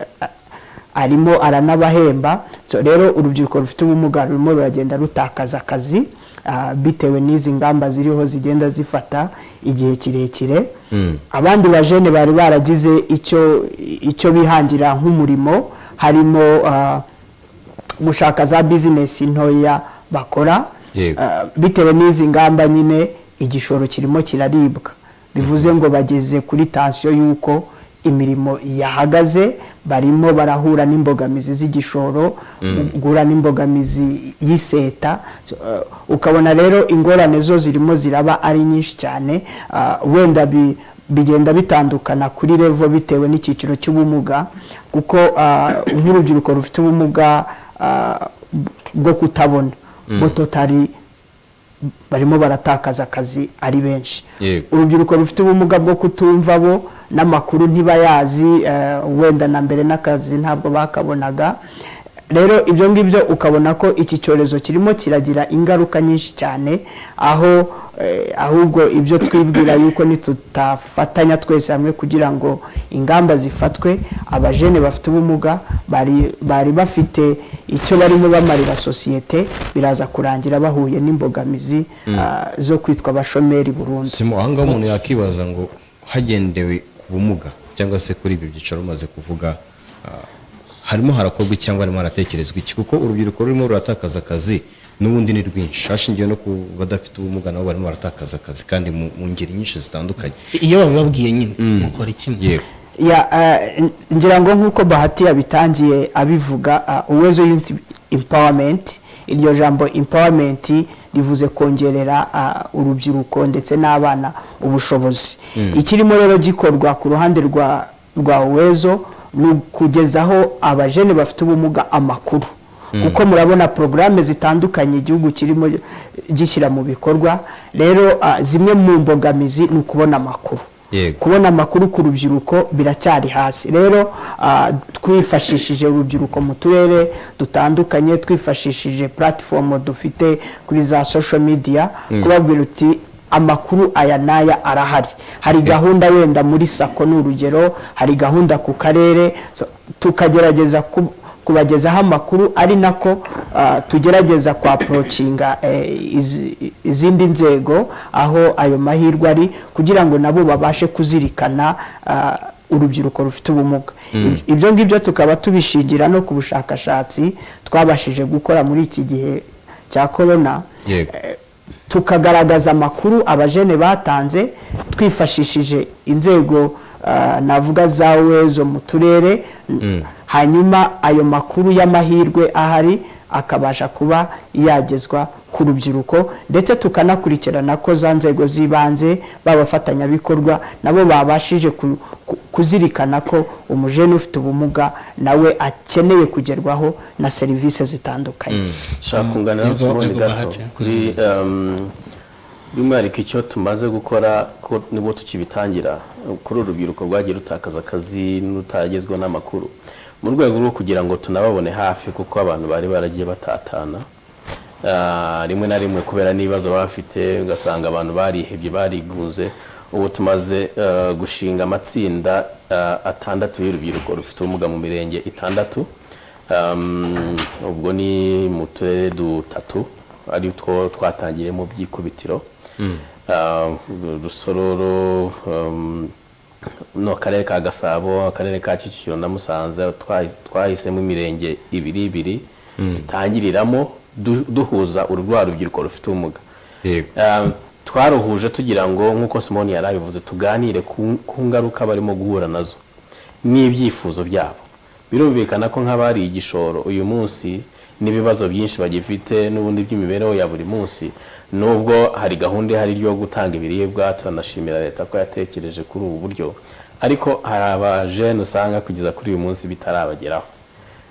arimo aranabahemba So, rero urubyiruko rufite ubumuga rurimo ruragenda rutakaza akazi ah, bitewe n'izi ngamba ziriho zigenda zifata igihe kirekire abandi bajene bari baragize icyo icyo bihangira nk'umurimo harimo ah, gushaka za bizinesi ntoya bakora Yego. Ah, bitewe n'izi ngamba nyine igishoro kirimo kiraribwa bivuze ngo bageze kuri tansiyo y'uko imirimo yahagaze barimo barahura n'imbogamizi z'igishoro Mm. guhura n'imbogamizi y'iseta So, ah, ukabona rero ingorane zo zirimo ziraba ari nyinshi cyane Ah, wenda bi- bigenda bitandukana kuri revo bitewe n'icyiciro cy'ubumuga kuko ah, nk'urubyiruko rufite ubumuga ah, bwo kutabona Mm. bototari barimo baratakaza akazi ari benshi yego urubyiruko rufite ubumuga bwo kutumva bo n'amakuru ntibayazi eh, wenda na mbere n'akazi ntabwo bakabonaga rero ibyo ngibyo ukabona ko iki cyorezo kirimo kiragira ingaruka nyinshi cyane aho eh, ahubwo ibyo twibwira yuko nitutafatanya twese hamwe kugira ngo ingamba zifatwe abajene bafite ubumuga bari- bari bafite icyo barimo bamarira sosiyete biraza kurangira bahuye n'imbogamizi Mm. ah, zo kwitwa abashomeri burundu simo ahangaha umuntu yakibaza ngo hagendewe ku bumuga cyangwa se kuri ibyo byicaro umaze kuvuga ah, harimo harakorwa iki cyangwa harimo haratekerezwa iki kuko urubyiruko rurimo ruratakaza akazi n'ubundi ni rwinshi hashingiwe no ku badafite ubumuga nabo barimo baratakaza akazi kandi mu mu ngeri nyinshi zitandukanye iyo babibabwiye nyine mukora iki yego ya eh, n- ngira ngo nk'uko bahati yabitangiye abivuga ah, uwezo youth empowerment iryo jambo empowerment rivuze kongerera ah, urubyiruko ndetse n'abana ubushobozi Mm. ikirimo rero gikorwa ku ruhande rwa rwa uwezo ni ukugezaho abajene bafite ubumuga amakuru Mm. kuko murabona porogaramu zitandukanye igihugu kirimo eh, gishyira mu bikorwa rero ah, zimwe mu mbogamizi ni ukubona amakuru yego kubona amakuru ku rubyiruko biracyari hasi rero ah, twifashishije urubyiruko mu turere dutandukanye twifashishije puratifomu dufite kuri za social media Mm. kubabwira uti amakuru aya n'aya arahari hari gahunda wenda muri sako ni urugero hari gahunda ku karere so, tukagerageza ku- kubagezaho amakuru ari nako ah, tugerageza kwaporocinga izindi nzego aho ayo mahirwe ari kugira ngo nabo babashe kuzirikana ah, urubyiruko rufite ubumuga Mm. ibyo ngibyo tukaba tubishingira no ku bushakashatsi twabashije gukora muri iki gihe cya korona yego tukagaragaza amakuru abajene batanze twifashishije inzego ah, navuga za wezo mu turere Mm. hanyuma ayo makuru y'amahirwe ahari akabasha kuba yagezwa ku rubyiruko ndetse tukanakurikirana ko za nzego z'ibanze b'abafatanyabikorwa nabo babashije ku- ku- kuzirikana ko umujene ufite ubumuga nawe akeneye kugerwaho na serivisi zitandukanye nshaka kunganira Yego, n'ubundi yego, gato Bahati. kuri um, by'umwihariko icyo tumaze gukora ko nibwo tukibitangira kuri uru rubyiruko rwagiye rutakaza akazi n'utagezweho n'amakuru mu rwego rwo kugira ngo tunababone hafi kuko abantu bari baragiye batatana Ah, rimwe na rimwe kubera n'ibibazo baba bafite ugasanga abantu barihebye barigunze ubu tumaze eh, gushinga amatsinda eh, atandatu y'urubyiruko rufite ubumuga mu mirenge itandatu Um, ubwo ni mu turere dutatu ari two twatangiye mu byikubitiro Ah, rusororo um, no akarere ka gasabo akarere ka kicukiro na musanze twahi- twahisemo imirenge ibiri ibiri dutangiriramo du- duhuza urwa rubyiruko rufite ubumuga Um, twaruhuje tugira ngo nk'uko simoni yari abivuze tuganire ku ku ngaruka barimo guhura nazo n'ibyifuzo byabo birumvikana ko nk'abari igishoro uyu munsi n'ibibazo byinshi bagifite n'ubundi by'imibereho ya buri munsi nubwo hari gahunda ihari yo gutanga ibiribwa turanashimira leta ko yatekereje kuri ubu buryo ariko hari abajene usanga kugeza kuri uyu munsi bitarabageraho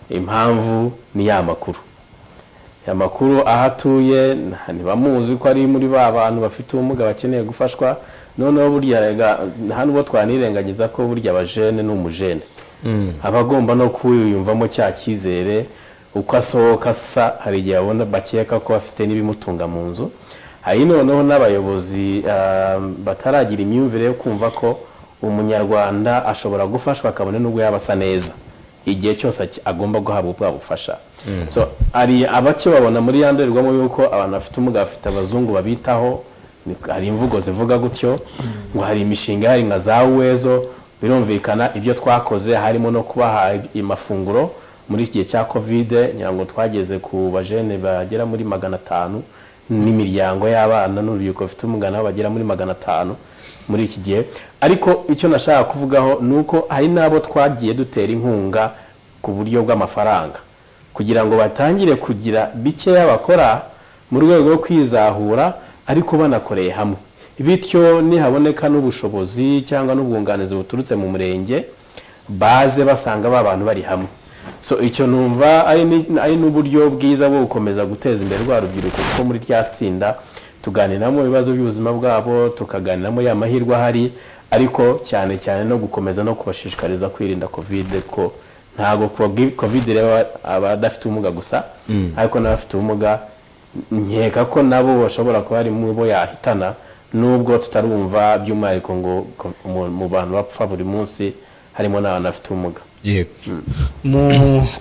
impamvu ni ya makuru amakuru aho atuye nta- ntibamuzi ko ari muri ba bantu bafite ubumuga bakeneye gufashwa noneho burya rega- nta n'ubwo twanirengagiza ko burya abajene ni umujene aba agomba no kwiyumvamo cya cyizere uko asohoka asa hari igihe abona bakeka ko afite n'ibimutunga mu nzu hari noneho n'abayobozi ah, bataragira imyumvire yo kumva ko umunyarwanda ashobora gufashwa kabone n'ubwo yaba asa neza igihe cyose aki- agomba guhabwa bwa bufasha so hari abake babona muri ya ndorerwamo yuko abantu bafite ubumuga bafite abazungu babitaho ni- hari imvugo zivuga gutyo ngo hari imishinga hari nka za wezo birumvikana ibyo twakoze harimo no kubaha amafunguro muri iki gihe cya kovide ngira ngo twageze ku bajene bagera muri magana atanu n'imiryango y'abana n'urubyiruko bafite ubumuga nabo bagera muri magana atanu muri iki gihe ariko icyo nashaka kuvugaho ni uko hari n'abo twagiye dutera inkunga ku buryo bw'amafaranga kugira ngo batangire kugira bikeya bakora mu rwego rwo kwizahura ariko banakoreye hamwe bityo nihaboneka n'ubushobozi cyangwa n'ubwunganizi buturutse mu murenge baze basanga ba bantu bari hamwe so icyo numva ari ni- ari n'uburyo bwiza bwo gukomeza guteza imbere rwa rubyiruko kuko muri rya tsinda tuganiramo ibibazo by'ubuzima bwabo tukaganiramo ya mahirwe ahari ariko cyane cyane no gukomeza no kubashishikariza kwirinda kovide ko ntabwo kogi- kovide ireba abadafite ubumuga gusa Mm. ariko n'abafite ubumuga nkeka ko nabo bashobora kuba ari mu bo yahitana nubwo tutarumva by'umwihariko ngo ko- mu- mu bantu bapfa buri munsi harimo n'abantu bafite ubumuga mu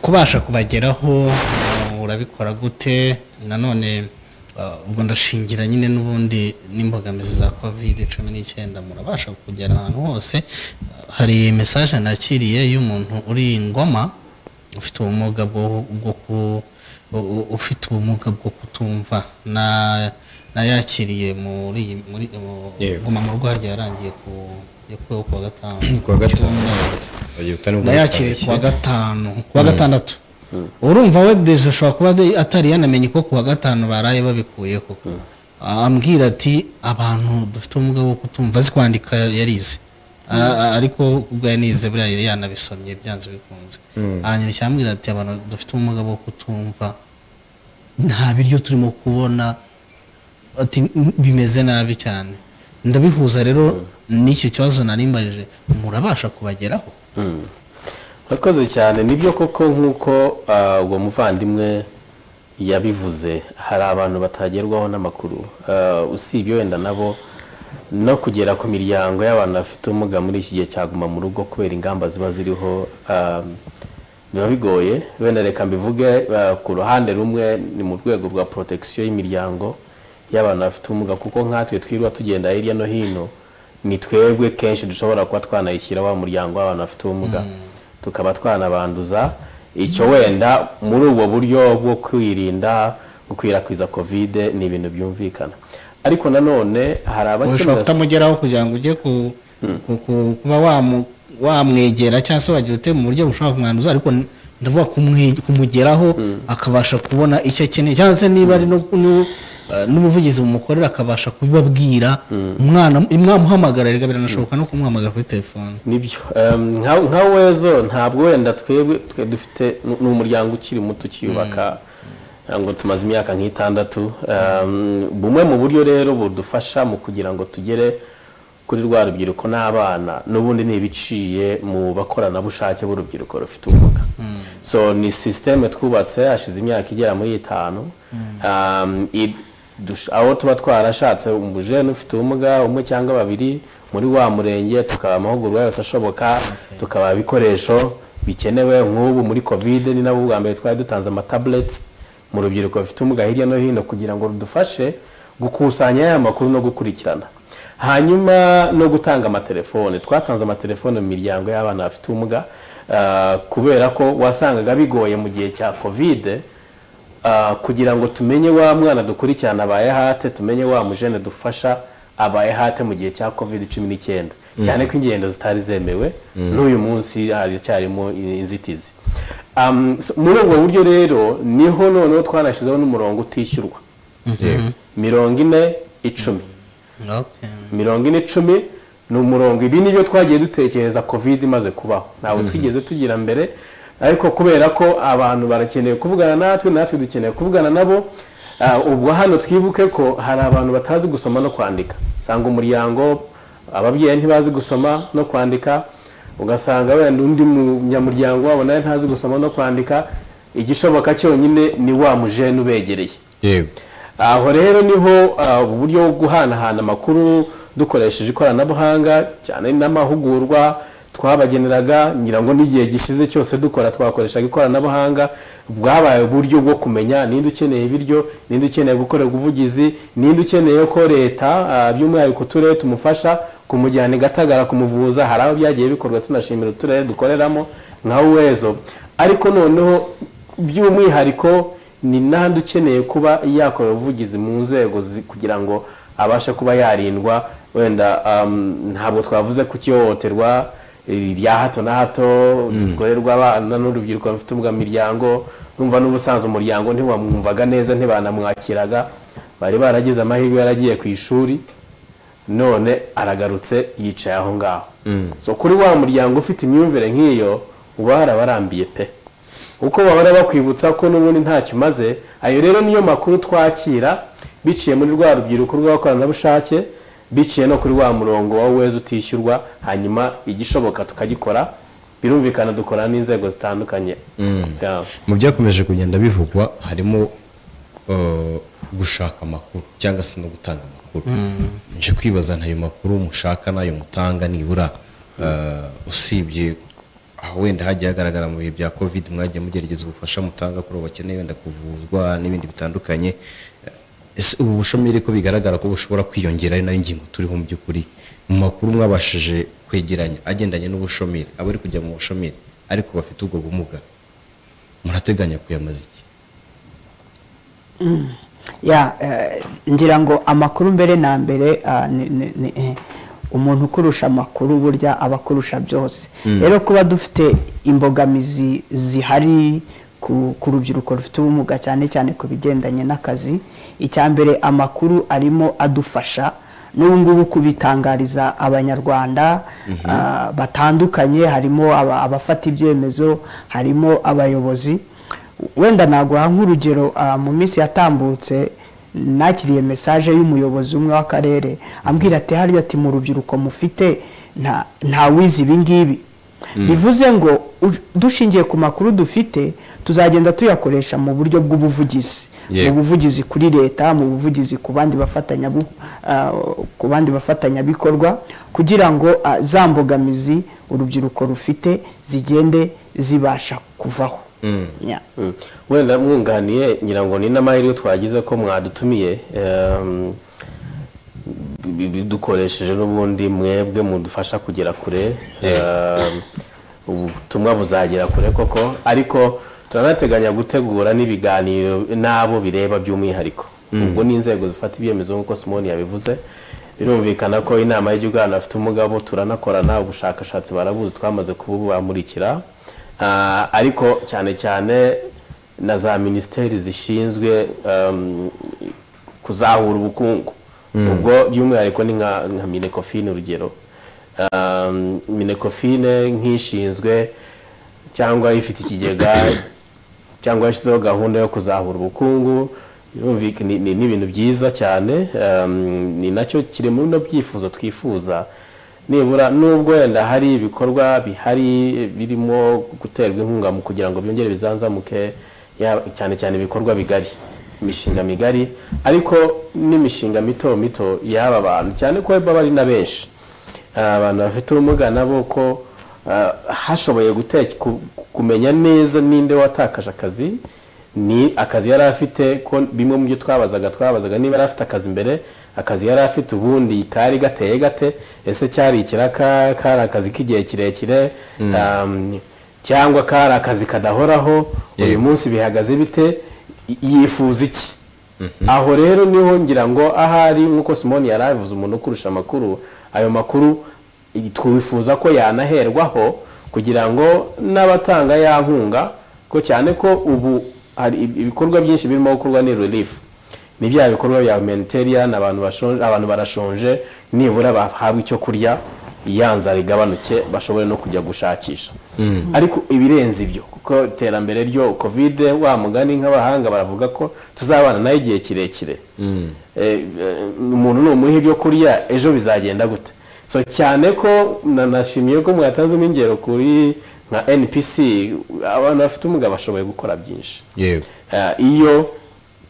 kubasha kubageraho uh, urabikora gute nanone uh, ubwo ndashingira nyine n'ubundi n'imbogamizi za covid cumi n'icyenda murabasha kugera ahantu hose Uh, hari mesaje nakiriye y'umuntu uri i ngoma ufite ubumuga bwo bwo ku- u- u- ufite ubumuga bwo kutumva na nayakiriye muri iyi- muri mu- Yego. ngoma mu rwego yarangiye ku yakuweho ku wa gatanu Kuwa gatanu. nayakiriye ku wa gatanu ku wa gatandatu urumva we deje ashobora kuba de- atari yanamenye ko ku wa gatanu baraye babikuyeho ambwira ati abantu dufite ubumuga bwo kutumva azi kwandika yarize A- a- ariko ubwo yanize buriya yari yanabisomye byanze bikunze hanyuma cyambwira ati abantu dufite ubumuga bwo kutumva nta biryo turimo kubona ati "M- bimeze nabi cyane ndabihuza rero n'icyo kibazo narimbajije murabasha kubageraho murakoze cyane nibyo koko nk'uko ah, uwo muvandimwe yabivuze hari abantu batagerwaho n'amakuru Ah, usibye wenda nabo no kugera ku miryango y'abantu bafite ubumuga muri iki gihe cyaguma mu rugo kubera ingamba ziba ziriho ah, biba bigoye wenda reka mbivuge ah, ku ruhande rumwe ni mu rwego rwa protection y'imiryango y'abantu bafite ubumuga kuko nkatwe twirwa tugenda hirya no hino ni twebwe kenshi dushobora kuba twanayishyira wa muryango w'abantu bafite ubumuga tukaba twanabanduza icyo wenda muri ubwo buryo bwo kwirinda gukwirakwiza kovide ni ibintu byumvikana ariko nanone hari ushobora abakenera kutamugeraho kugira ngo ujye ku- ku- ku- kuba wamu- wamwegera cyangwa se wagira ute mu buryo bushobora kumwanduza ariko n- ndavuga kumwe- kumugeraho akabasha kubona icyo akeneye cyangwa se niba ari no- no- eh, n'ubuvugizi bumukorera akabasha kubibabwira umwana mwamuhamagara reka biranashoboka no kumuhamagara kuri telefone nibyo Em, nka nka wezo ntabwo wenda twebwe twe dufite ni ni umuryango ukiri muto ukiyubaka ngo tumaze imyaka nk'itandatu Em, bumwe mu buryo rero budufasha mu kugira ngo tugere kuri rwa rubyiruko n'abana n'ubundi ni ibiciye mu bakoranabushake b'urubyiruko rufite ubumuga so ni sisiteme twubatse hashize imyaka igera muri itanu Um, i- dush- aho tuba twarashatse umujene ufite ubumuga umwe cyangwa babiri muri wa murenge tukaba amahugurwa yose ashoboka tukaba ibikoresho bikenewe nk'ubu muri covid ni nabo bwa mbere twari dutanze amatabureti mu rubyiruko rufite ubumuga hirya no hino kugira ngo rudufashe gukusanya ya makuru no gukurikirana hanyuma no gutanga amatelefone twatanze amatelefone mu miryango y'abana bafite ubumuga ah, kubera ko wasangaga bigoye mu gihe cya covid Ah, kugira ngo tumenye wa mwana dukurikirana abaye hate tumenye wa mujene dufasha abaye hate mu gihe cya covid cumi n'icyenda Mm. cyane ko ingendo zitari zemewe Mm. n'uyu munsi haracyarimo inzitizi Am, so- muri ubwo buryo rero niho noneho twanashyizeho n'umurongo utishyurwa mirongo ine icumi mirongo ine icumi ni umurongo ibi nibyo twagiye dutekereza covid imaze kubaho ntabwo Mhm. twigeze tugira mbere ariko kubera ko abantu barakeneye kuvugana natwe natwe dukeneye kuvugana nabo ah, ubwo hano twibuke ko hari abantu batazi gusoma no kwandika usanga umuryango ababyeyi ntibazi gusoma no kwandika ugasanga wenda undi munyamuryango wabo nawe ntazi gusoma no kwandika igishoboka cyonyine ni wa mujene ubegereye aho rero niho ah, uburyo bwo guhanahana amakuru dukoresheje ikoranabuhanga cyane n'amahugurwa twabageneraga ngira ngo n'igihe gishize cyose dukora twakoreshaga ikoranabuhanga bwabaye uburyo bwo kumenya ninde ukeneye ibiryo ninde ukeneye gukorerwa ubuvugizi ninde ukeneye ko leta ah, by'umwihariko uturere tumufasha kumujyana i gatagara kumuvuza hari aho byagiye bikorwa tunashimira uturere dukoreramo nka wezo ariko noneho by'umwihariko ni n'ahandi ukeneye kuba yakora ubuvugizi mu nzego zi- kugira ngo abashe kuba yarindwa wenda um, ntabwo twavuze ku ihohoterwa rya hato na hato rikorerwa abana n'urubyiruko rufite ubwa miryango numva n'ubusanzwe umuryango ntiwamwumvaga neza ntibanamwakiraga bari baragize amahirwe yaragiye ku ishuri none aragarutse yicaye aho ngaho so kuri wa muryango ufite imyumvire nk'iyo uba harabarambiye pe uko bahora bakwibutsa ko n'ubundi ntacyo umaze ayo rero niyo makuru twakira biciye muri rwa rubyiruko rw'abakoranabushake biciye no kuri wa murongo wa weza utishyurwa hanyuma igishoboka tukagikora birumvikana dukorana n'inzego zitandukanye Yeah. mu byakomeje kugenda bivugwa harimo eh, gushaka amakuru cyangwa se no gutanga amakuru Mm. nje kwibaza ntayo makuru mushaka n'ayo mutanga nibura eh, usibye aho wenda hagiye hagaragara mu bihe bya covid mwagiye mugerageza ubufasha mutanga kuri abo bakeneye wenda kuvuzwa n'ibindi bitandukanye Eh, ese ubu bushomeri ko bigaragara ko bushobora kwiyongera ari nayo ngingo turiho mu by'ukuri mu makuru mwabashije kwegeranya agendanye n'ubushomeri abari kujya mu bushomeri ariko bafite ubwo bumuga murateganya kuyamaza iki Mm. ya eh, ngira ngo amakuru mbere na mbere ah, ni- ni- ni, eh, umuntu ukurusha amakuru burya aba akurusha byose Mm. rero kuba dufite imbogamizi zihari ku ku rubyiruko rufite ubumuga cyane cyane ku bigendanye n'akazi icya mbere amakuru arimo adufasha n'ubu ngubu kubitangariza abanyarwanda ah, batandukanye harimo aba- abafata ibyemezo harimo abayobozi wenda naguha nk'urugero ah, mu minsi yatambutse nakiriye mesaje y'umuyobozi umwe w'akarere ambwira ati harya ati mu rubyiruko mufite nta nta wizi ibi ngibi Mm. bivuze ngo u- dushingiye ku makuru dufite tuzagenda tuyakoresha mu buryo bw'ubuvugizi Yego. mu buvugizi kuri leta mu buvugizi ku bandi bafatanya ku bandi bafatanyabikorwa kugira ngo ah, za mbogamizi urubyiruko rufite zigende zibasha kuvaho Yeah. Mm. wenda mwunganiye ngira ngo ni n'amahirwe twagize ko mwadutumiye em, bi- bi- dukoresheje n'ubundi mwebwe mudufasha kugera kure em, ubutumwa buzagera kure koko ariko turanateganya gutegura n'ibiganiro n'abo bireba by'umwihariko Mm. ubwo ni inzego zifata ibyemezo nk'uko simoni yabivuze birumvikana ko inama y'igihugu y'abantu bafite ubumuga bo turanakorana ubushakashatsi barabuzi twamaze kububamurikira Ah, ariko cyane cyane na za minisiteri zishinzwe em, kuzahura ubukungu Mm. ubwo by'umwihariko ni nka nka minekofine urugero Em, minekofine nk'ishinzwe cyangwa ifite ikigega cyangwa yashyizeho gahunda yo kuzahura ubukungu Birumvika- ni ni- ni ibintu byiza cyane em, ni nacyo kiri muri bino byifuzo twifuza nibura nubwo wenda hari ibikorwa bihari birimo guterwa inkunga mu kugira ngo byongere bizanzamuke ya- cyane cyane ibikorwa bigari imishinga migari ariko n'imishinga mito mito y'aba bantu cyane ko baba ari na benshi Ah, abantu bafite ubumuga nabo ko ah, hashoboye guteka- ku- kumenya neza ninde watakaje akazi ni akazi yari afite ko bimwe mu byo twabazaga twabazaga niba yari afite akazi mbere akazi yari afite ubundi kari gateye gate ese cyari ikiraka kari akazi k'igihe kirekire um, cyangwa kari akazi kadahoraho uyu munsi bihagaze bite Y- yifuza iki aho rero niho ngira ngo ahari nk'uko simoni yari abivuze umuntu ukurusha amakuru ayo makuru i- twifuza ko yanaherwaho kugira ngo n'abatanga ya nkunga ko cyane ko ubu hari ibi- ibikorwa byinshi birimo gukorwa ni relief ni bya bikorwa bya humanitarian abantu bashonje abantu barashonje nibura bahabwa icyo kurya ya nzara igabanuke bashobore no kujya gushakisha ariko ibirenze ibyo kuko iterambere ryo kovide wa mugani nk'abahanga baravuga ko tuzabana nayo igihe kirekire Eh, eh, umuntu numuha ibyo kurya ejo bizagenda gute so cyane ko na- nashimiye ko mwatanze n'ingero kuri nka npc abantu bafite ubumuga bashoboye gukora byinshi yego Eh, iyo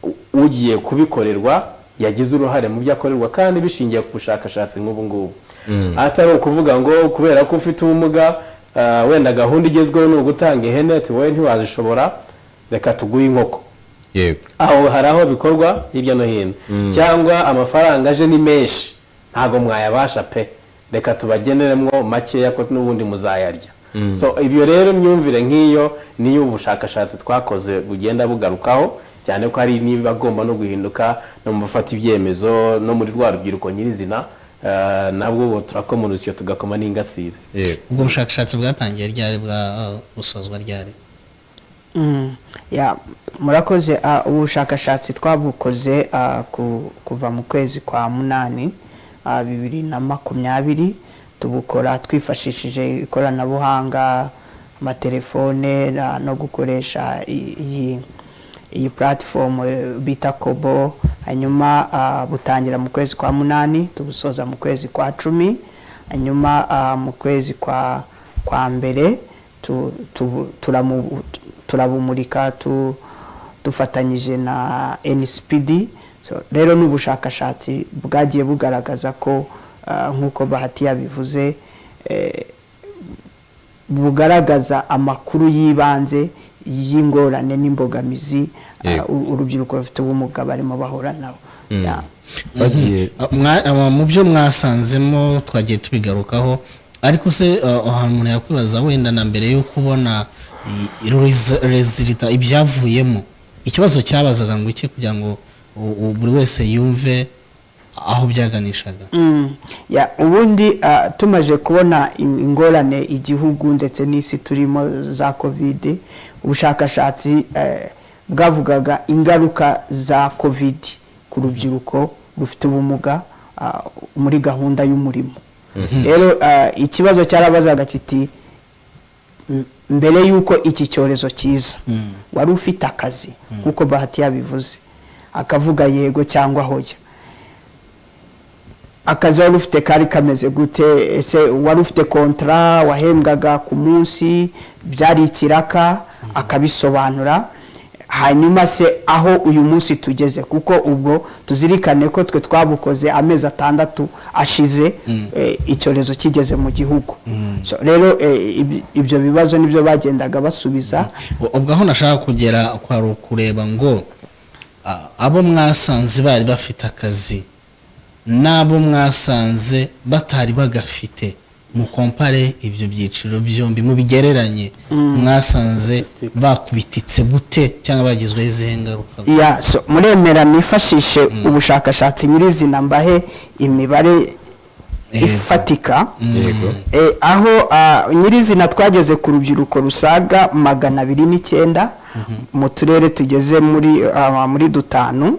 u- ugiye kubikorerwa yagize uruhare mu byo akorerwa kandi bishingiye ku bushakashatsi nk'ubu ngubu atari ukuvuga ngo kubera ko ufite ubumuga ah, wenda gahunda igezweho ni ugutanga ihene ati wowe ntiwazishobora reka tuguhe inkoko yego aho hari aho bikorwa hirya no hino cyangwa amafaranga aje ni menshi ntabwo mwayabasha pe reka tubageneremwo makeya ko n'ubundi muzayarya Mm. so ibyo rero imyumvire nk'iyo niyo ubushakashatsi twakoze bugenda bugarukaho cyane ko hari n'ibagomba no guhinduka no mu bafata ibyemezo no muri rwa rubyiruko nyirizina eh, nabwo ubu turakoma urusyo tugakoma n'ingasire ubwo bushakashatsi bwatangiye ryari bwa uh, busozwa ryari Mm, ya murakoze ah, ubushakashatsi twabukoze ah, ku- kuva mu kwezi kwa munani ah, bibiri na makumyabiri tubukora twifashishije ikoranabuhanga amatelefone na- no gukoresha i- iyi iyi platform eh, bita kobo hanyuma ah, butangira mu kwezi kwa munani tubusoza mu kwezi kwa cumi hanyuma ah, mu kwezi kwa kwa mbere tu- tu- turamu- turabumurika tu, dufatanyije na nsipidi rero ni ubushakashatsi bwagiye bugaragaza ko ah, nk'uko bahati yabivuze eh, bugaragaza amakuru y'ibanze y'ingorane n'imbogamizi ah, Yego. u- urubyiruko rufite ubumuga barimo bahura nabo Yeah. Ah, mwa- ah, mu byo mwasanzemo twagiye tubigarukaho ariko se ah, aha umuntu yakwibaza wenda na mbere yo kubona rezilita ibyavuyemo ikibazo cyabazaga ngo iki kugira ngo u- u- buri wese yumve aho byaganishaga Mm. Ya, ubundi ah, tumaje kubona in- ingorane igihugu ndetse n'isi turimo za covid ubushakashatsi eh, bwavugaga ingaruka za covid ku rubyiruko rufite ubumuga ah, muri gahunda y'umurimo rero ah, ikibazo cyarabazaga kiti "M- mbere y'uko iki cyorezo kiza wari ufite akazi nk'uko bahati yabivuze akavuga yego cyangwa hoya akazi wari ufite kari kameze gute ese wari ufite kontara wahembwaga ku munsi byari ikiraka akabisobanura hanyuma se aho uyu munsi tugeze kuko ubwo tuzirikane ko twe twabukoze amezi atandatu ashize eh, icyorezo kigeze mu gihugu So, rero eh, ibi- ibyo bibazo nibyo bagendaga basubiza U- ubwo aho nashaka kugera kwari ukureba ngo ah, abo mwasanze bari bafite akazi n'abo mwasanze batari bagafite mukompare ibyo byiciro byombi mubigereranye mwasanze bakubititse gute cyangwa bagizweho izihe ngaruka ya so muremera mwifashishe ubushakashatsi nyirizina mbahe imibare ifatika Yego. Eh, aho ah, nyirizina twageze ku rubyiruko rusaga magana abiri n'icyenda mu turere tugeze muri ah, muri dutanu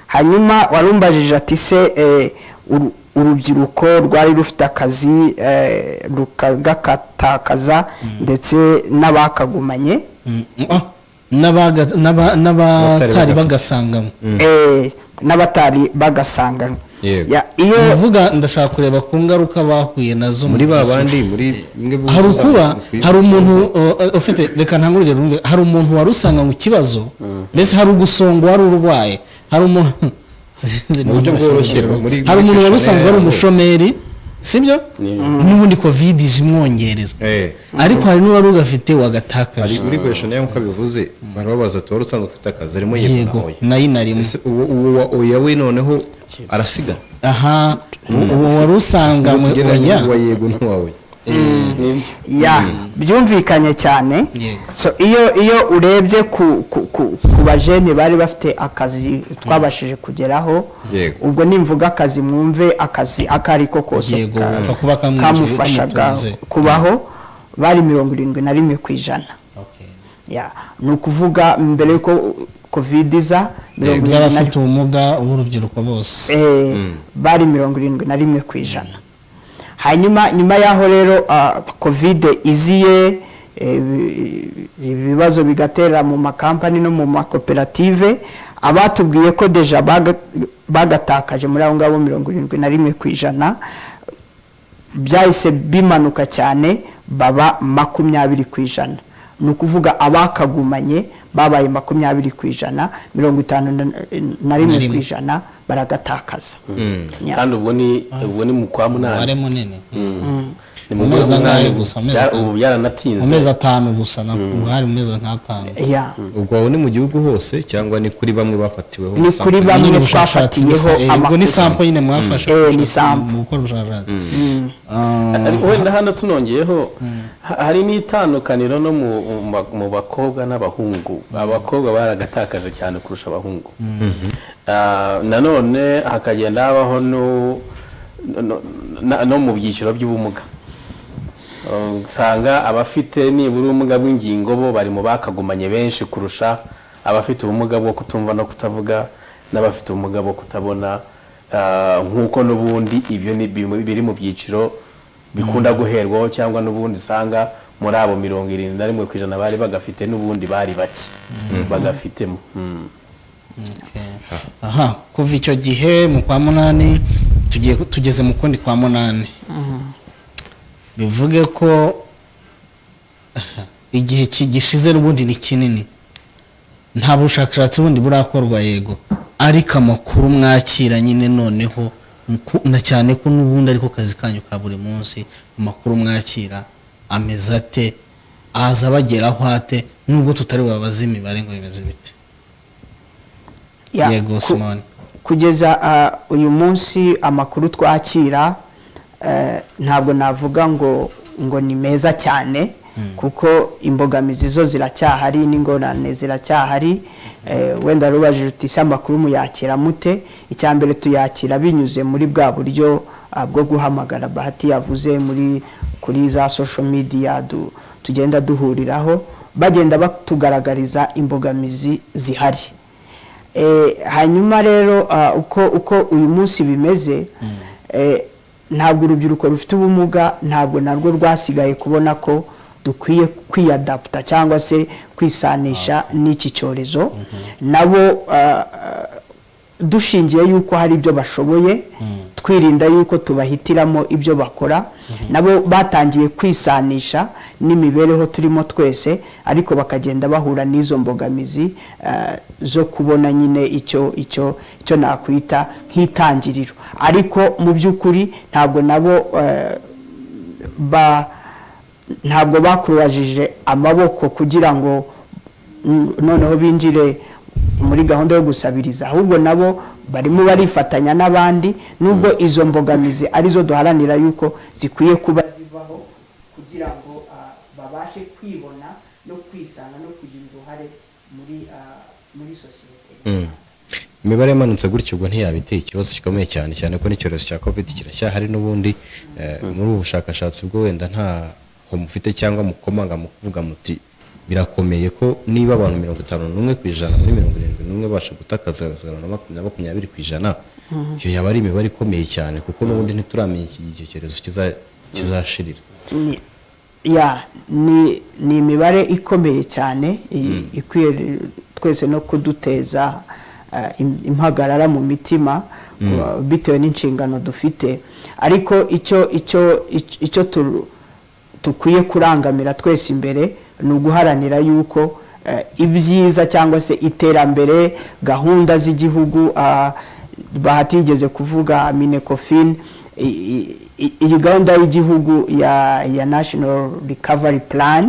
hanyuma warumbajije ati se eh, uru- urubyiruko rwari rufite akazi eh, rukagakatakaza ndetse n'abakagumanye Mm, ah, n'abaga- n'aba- n'abatari bagasangamo eh, n'abatari bagasanganwa Ya, iyo uvuga ndashaka kureba ku ngaruka bahuye nazo muri mu ba gihe- bandi muri mwe buzuza hari ukuba abantu hari umuntu uh, ufite reka ntange urugero rumve hari umuntu wari usanga mu kibazo mbese hari ugusonga wari urwaye hari umuntu sinzi Mu buryo niba bworoshye, nashobora. muri- hari muri umuntu wari questionnaire usanga wari yabo. umushomeri sibyo n'ubundi covid ije imwongerera ariko hari n'uwari ugafite ari wagatakaje uri kweshoni nk'uko abivuze barababaza ati wari usanzwe ufite akazi arimo yego Yego, nayo narimo uwo uwo wa oya we noneho arasiga aha uwo wari usanganywe oya uwa yego n'uwawe ya byumvikanye cyane so iyo iyo urebye ku ku- ku- ku bajene bari bafite akazi twabashije kugeraho yego ubwo nimvuga akazi mwumve akazi ako ari ko kose Yego, ka- wapfa kuba kamwinjiye, kamufashaga kamutunze. kubaho bari mirongo irindwi na rimwe ku ijana Ya, ni ukuvuga mbere y'uko covid iza mirongo irindwi na rimwe by'abafite ubumuga b'urubyiruko bose eh, bari mirongo irindwi na rimwe ku ijana hanyuma nyuma y'aho rero ah, covid iziye eh, ibi- ibibazo bigatera mu makampani no mu makoperative abatubwiye ko deja baga- bagatakaje muri abo ngabo mirongo irindwi na rimwe ku ijana byahise bimanuka cyane baba makumyabiri ku ijana ni ukuvuga abakagumanye babaye makumyabiri ku ijana mirongo itanu na- na rimwe ku ijana baragatakaza Yeah. kandi ubwo ni ubwo ni mu kwa umubare munani munini Mm. ni mu mu kwa mezi angahe munani gusa ubu amezi byara- atanu. ubu mu byaranatinze mezi atanu gusa na hari mu mezi nk'atanu ubwo aho ni mu gihugu hose cyangwa ni kuri bamwe bafatiweho Ni sample? kuri bamwe Nyine ubushakashatsi twafatiyeho gusa, eh, ubwo ni amakuru. sample nyine mwafashe Mm. Eh, ni sample. mu gukora ubushakashatsi ariko wenda hano tunongeyeho ha- hari n'itandukaniro no mu mu ba- mu bakobwa n'abahungu abakobwa baragatakaje cyane kurusha abahungu Ah, nanone hakagenda habaho no- no- na- no mu byiciro by'ubumuga Ah, usanga abafite nibura ubumuga bw'ingingo bo bari mu bakagumanye benshi kurusha abafite ubumuga bwo kutumva no kutavuga n'abafite ubumuga bwo kutabona Ah, nk'uko n'ubundi ibyo ni bimwe biri mu byiciro bikunda guherwaho cyangwa n'ubundi usanga muri abo mirongo irindwi na rimwe ku ijana bari bagafite n'ubundi bari bake bagafitemo Mm. aha kuva icyo gihe mu kwa munani tugiye tugeze mu kundi kwa munani bivuge ko igihe ki- gishize n'ubundi ni kinini nta bushakashatsi bundi burakorwa yego ariko amakuru mwakira nyine noneho ku- na cyane ko n'ubundi ariko kazi kanyu ka buri munsi amakuru mwakira ameze ate aza abageraho ate nubwo tutari babaze imibare ngo bimeze bite Ya, yego ku- simoni kugeza ah, uyu munsi amakuru twakira eh, ntabwo navuga ngo ngo ni meza cyane kuko imbogamizi zo ziracyahari n'ingorane ziracyahari eh, wenda rubajije uti ese amakuru muyakira mute icya mbere tuyakira binyuze muri bwa buryo ah, bwo guhamagara bahati yavuze muri kuri za social media du, tugenda duhuriraho bagenda batugaragariza imbogamizi zihari Eh, hanyuma rero ah, uko uko uyu munsi bimeze eh, ntabwo urubyiruko rufite ubumuga ntabwo narwo rwasigaye kubona ko dukwiye kwiyadaputa cyangwa se kwisanisha n'iki cyorezo nabo ah, ah, dushingiye yuko hari ibyo bashoboye twirinda yuko tubahitiramo ibyo bakora nabo batangiye kwisanisha n'imibereho turimo twese ariko bakagenda bahura n'izo mbogamizi eh, zo kubona nyine icyo icyo icyo nakwita nk'itangiriro ariko mu by'ukuri ntabwo nabo eh, ba ntabwo bakurajije amaboko kugira ngo mm, noneho binjire muri gahunda yo gusabiriza ahubwo nabo barimo barifatanya n'abandi nubwo izo mbogamizi arizo duharanira yuko zikwiye kuba zivaho kugira ngo ah, babashe kwibona no kwisanga no kugira uruhare muri ah, muri sosiyete Mm. imibare yamanutse gutyo ubwo ntiyabiteye ikibazo gikomeye cyane cyane ko n'icyorezo cya covid kiracyahari n'ubundi eh, muri ubu bushakashatsi bwo wenda nta ho mufite cyangwa mukomanga mu kuvuga muti birakomeye ko niba abantu mirongo itanu n'umwe ku ijana muri mirongo irindwi n'umwe basha gutakaza mirongo na makumyabiri makumyabiri ku ijana Mhm. iyo yaba ari imibare ikomeye cyane kuko n'ubundi ntituramenya iki- icyo cyorezo kiza- kizashirira Ni- ya ni ni imibare ikomeye cyane i- ikwiye re- twese no kuduteza eh, im- impagarara mu mitima Mm. wa- bitewe n'inshingano dufite ariko icyo icyo icyo- icyo tu- dukwiye kurangamira twese imbere ni uguharanira yuko eh, ibyiza cyangwa se iterambere gahunda z'igihugu ah, bahati yigeze kuvuga minecofin i- i- i- iyi gahunda y'igihugu ya ya national recovery plan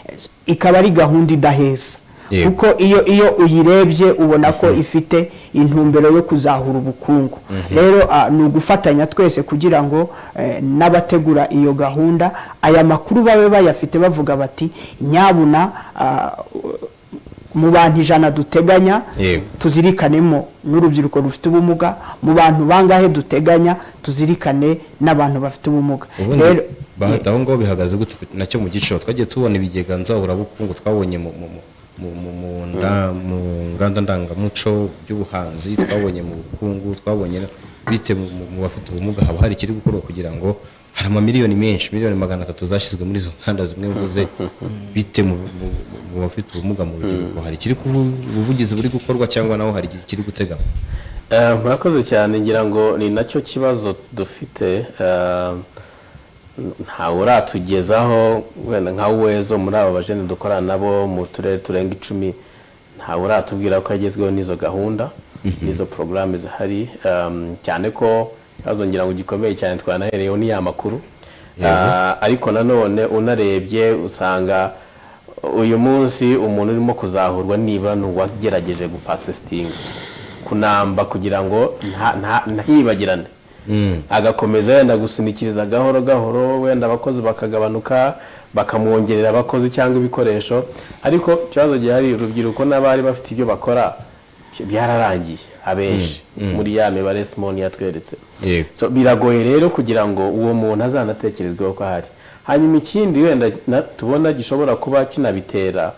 eh, ikaba ari gahunda idaheza Yego. kuko iyo iyo uyirebye ubona ko ifite intumbero yo kuzahura ubukungu Mhm. rero ah, ni ugufatanya twese kugira ngo eh, n'abategura iyo gahunda aya makuru babe bayafite bavuga bati nyabuna ah, mu bantu ijana duteganya yego tuzirikanemo n'urubyiruko rufite ubumuga mu bantu bangahe duteganya tuzirikane n'abantu bafite ubumuga ubundi rero bahati aho ngaho bihagaze gute nacyo mu giciro twagiye tubona ibigega nzaburabukungu twabonye mu mu- mu- mu- mu- mu nda- mu nganda ndangamuco by'ubuhanzi twabonye mu bukungu twabonye bite mu- mu mu bafite ubumuga haba hari ikiri gukorwa kugira ngo hari amamiliyoni menshi miliyoni magana atatu zashyizwe muri izo nganda zimwe mvuze bite mu mu- mu- mu bafite ubumuga mu rubyiruko hari ikiri kubu- ubuvugizi buri gukorwa cyangwa naho hari ikiri guteganywa Eh, murakoze cyane ngira ngo ni nacyo kibazo dufite eh, ntawe uratugezaho wenda nka wezo muri aba bajene dukorana nabo mu turere turenga icumi ntawe uratubwira ko yagezweho n'izo gahunda n'izo porogaramu zihari em, cyane ko ikibazo ngira ngo gikomeye cyane twanahereyeho ni ya makuru Yego. Ah, ariko nanone unarebye usanga uyu munsi umuntu urimo kuzahurwa niba ni uwagerageje gupasesitinga kunamba kugira ngo nta- nta- ntibagirane agakomeza yenda gusunikiriza gahoro gahoro wenda abakozi bakagabanuka bakamwongerera abakozi cyangwa ibikoresho ariko ikibazo gihari urubyiruko n'abari bafite ibyo bakora byararangiye abenshi Mm, mm. muri ya mibare simoni yatweretse yego so biragoye rero kugira ngo uwo muntu azanatekerezweho ko ahari hanyuma ikindi wenda na- tubona gishobora kuba kinabitera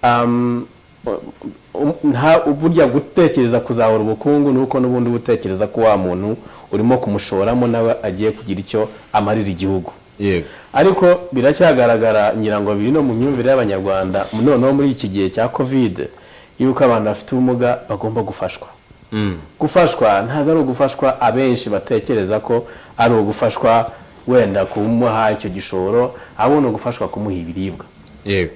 um, um, nta burya gutekereza kuzahura ubukungu ni uko n'ubundi uba utekereza ko wa muntu urimo kumushoramo nawe agiye kugira icyo amarira igihugu yego ariko biracyagaragara ngira ngo biri no mu myumvire y'abanyarwanda noneho muri iki gihe cya kovide yuko abantu bafite ubumuga bagomba gufashwa gufashwa ntabwo ari ugufashwa abenshi batekereza ko ari ugufashwa wenda kumuha icyo gishoro ahubwo ni ugufashwa kumuha ibiribwa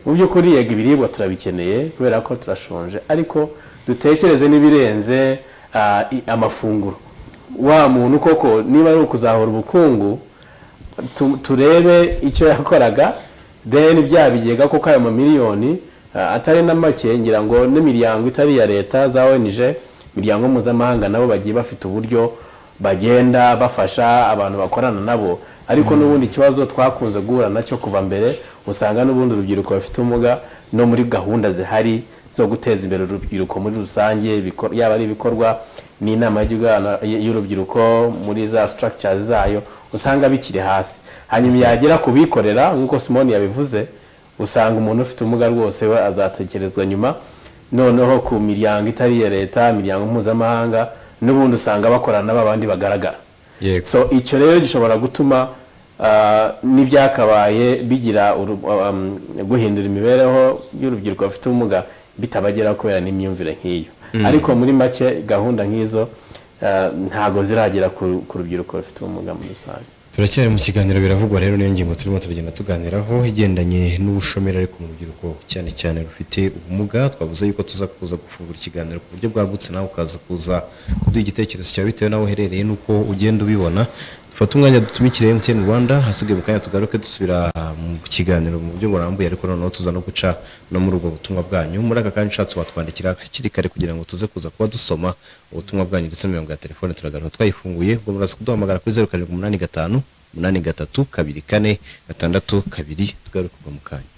mu by'ukuri yego ibiribwa turabikeneye kubera ko turashonje ariko dutekereze n'ibirenze ah, i- amafunguro wa muntu koko niba ari ukuzahura ubukungu tu- turebe icyo yakoraga then bya bigega kuko ayo mamiliyoni ah, atari na make ngira ngo n'imiryango itari iya leta za onj imiryango mpuzamahanga nabo bagiye bafite uburyo bagenda bafasha abantu bakorana nabo ariko n'ubundi ikibazo twakunze guhura nacyo kuva mbere usanga n'ubundi urubyiruko bafite ubumuga no muri gahunda zihari zo guteza imbere urubyiruko muri rusange biko- yaba ari ibikorwa n'inama y'igihugu y'abana- y'urubyiruko muri za structures zayo usanga bikiri hasi hanyuma yagera ku bikorera nk'uko simoni yabivuze usanga umuntu ufite ubumuga rwose we azatekerezwa nyuma noneho ku miryango itari iya leta imiryango mpuzamahanga n'ubundi usanga bakorana n'aba bandi bagaragara so icyo rero gishobora gutuma ah, n'ibyakabaye bigira uru- um, guhindura imibereho y'urubyiruko bafite ubumuga bitabageraho kubera n'imyumvire nk'iyo Mm. ariko muri make gahunda nk'izo ah, ntago ziragera ku ku rubyiruko rufite ubumuga muri rusange turacyari mu kiganiro biravugwa rero niyo ngingo turimo turagenda tuganiraho igendanye n'ubushomeri ariko mu rubyiruko cyane cyane rufite ubumuga twavuze yuko tuza kuza gufungura ikiganiro ku buryo bwagutse nawe ukaza kuza kuduha igitekerezo cyawe bitewe n'aho uherereye n'uko ugenda ubibona dufate umwanya dutumikire MTN Rwanda hasigaye mu kanya tugaruke dusubira mu kiganiro mu buryo burambuye ariko noneho tuza no guca no muri ubwo butumwa bwanyu muri aka kanya ushatse watwandikira hakiri kare kugira ngo tuze kuza kuba dusoma ubutumwa bwanyu ndetse n'imirongo ya telefone turagaruka twayifunguye ubwo muraza kuduhamagara kuri zeru karindwi umunani gatanu umunani gatatu kabiri kane gatandatu kabiri tugaruke ubwo mu kanya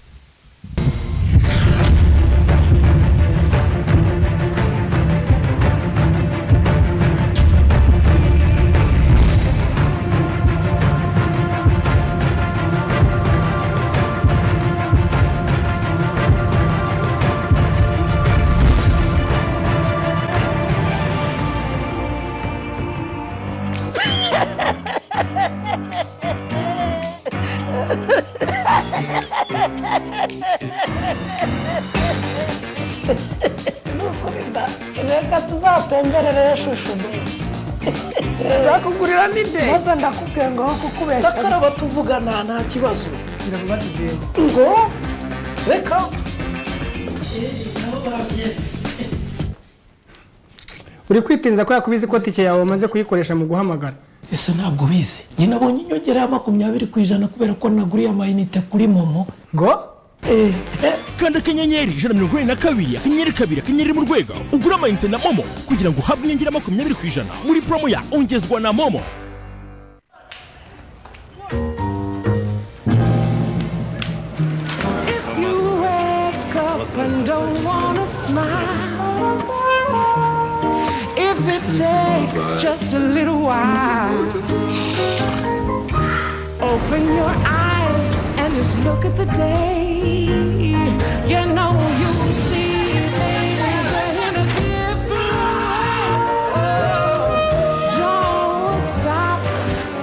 reka tuzatemberere shushu be nzakugurira n'inde maze ndakubwira ngo aho kukubeshya bakaraba tuvugana nta kibazo turavuga tugenda ngo reka uri kwitinza ko yakubiza ikoti yawe wamaze kuyikoresha mu guhamagara ese ntabwo ubizi njye nabonye inyongera ya makumyabiri ku ijana kubera ko naguriye amayinite kuri momo ngo kanda akanyenyeri ijana na mirongo inani na kabiri akanyenyeri kabiri akanyenyeri mu rwego ugure amayinite na momo kugira ngo uhabwe inyongera ya makumyabiri ku ijana muri promo ya ongezwa na momo You wake up and don't wanna smile. If it takes just a little while, open your eyes and just look at the day. You know you'll see things in a different way. Oh, don't stop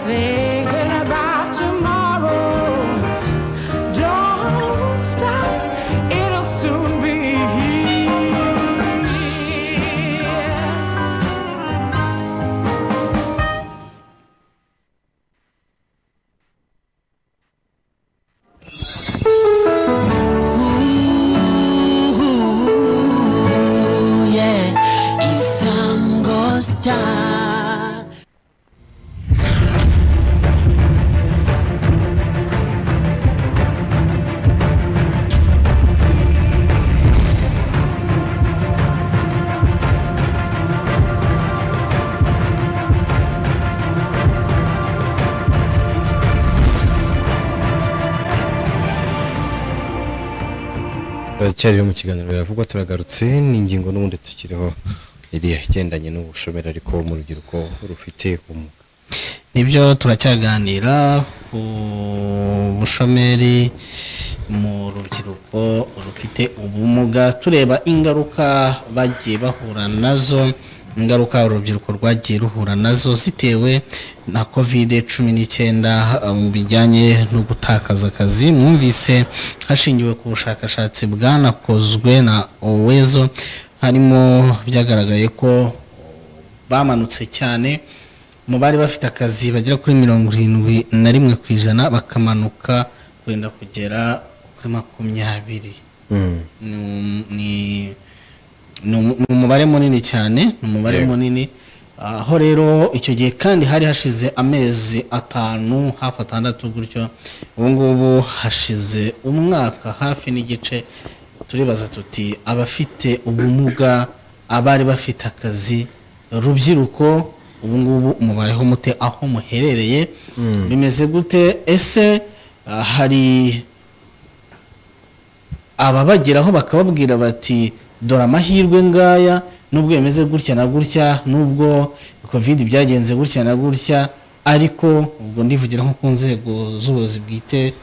thinking about tomorrow. Don't stop, it'll soon be here. isango star turacyari rero mu kiganiro biravugwa turagarutse ni ingingo n'ubundi tukiriho iriya igendanye n'ubushomeri ariko mu rubyiruko rufite ubumuga nibyo turacyaganira ku bushomeri mu rubyiruko rufite ubumuga tureba ingaruka bagiye bahura nazo ingaruka urubyiruko rwagiye ruhura nazo zitewe na kovide cumi n'icyenda uh, mu bijyanye no gutakaza akazi mwumvise hashingiwe ku bushakashatsi bwanakozwe na owezo harimo byagaragaye ko bamanutse cyane mu bari bafite akazi bagera kuri mirongo irindwi na rimwe ku ijana bakamanuka wenda kugera kuri makumyabiri ni um- ni- ni um- ni umubare munini cyane ni umubare Yego. munini Ah, aho rero icyo gihe kandi hari hashize amezi atanu hafi atandatu gutyo ubu ngubu hashize umwaka hafi n'igice turibaza tuti abafite ubumuga abari bafite akazi rubyiruko ubu ngubu mubayeho mute aho muherereye bimeze gute ese ah, hari ababageraho bakababwira bati dore amahirwe ngaya nubwo bimeze gutya na gutya nubwo covid byagenze gutya na gutya ariko ubwo ndivugira nko ku nzego z'ubuyobozi bwite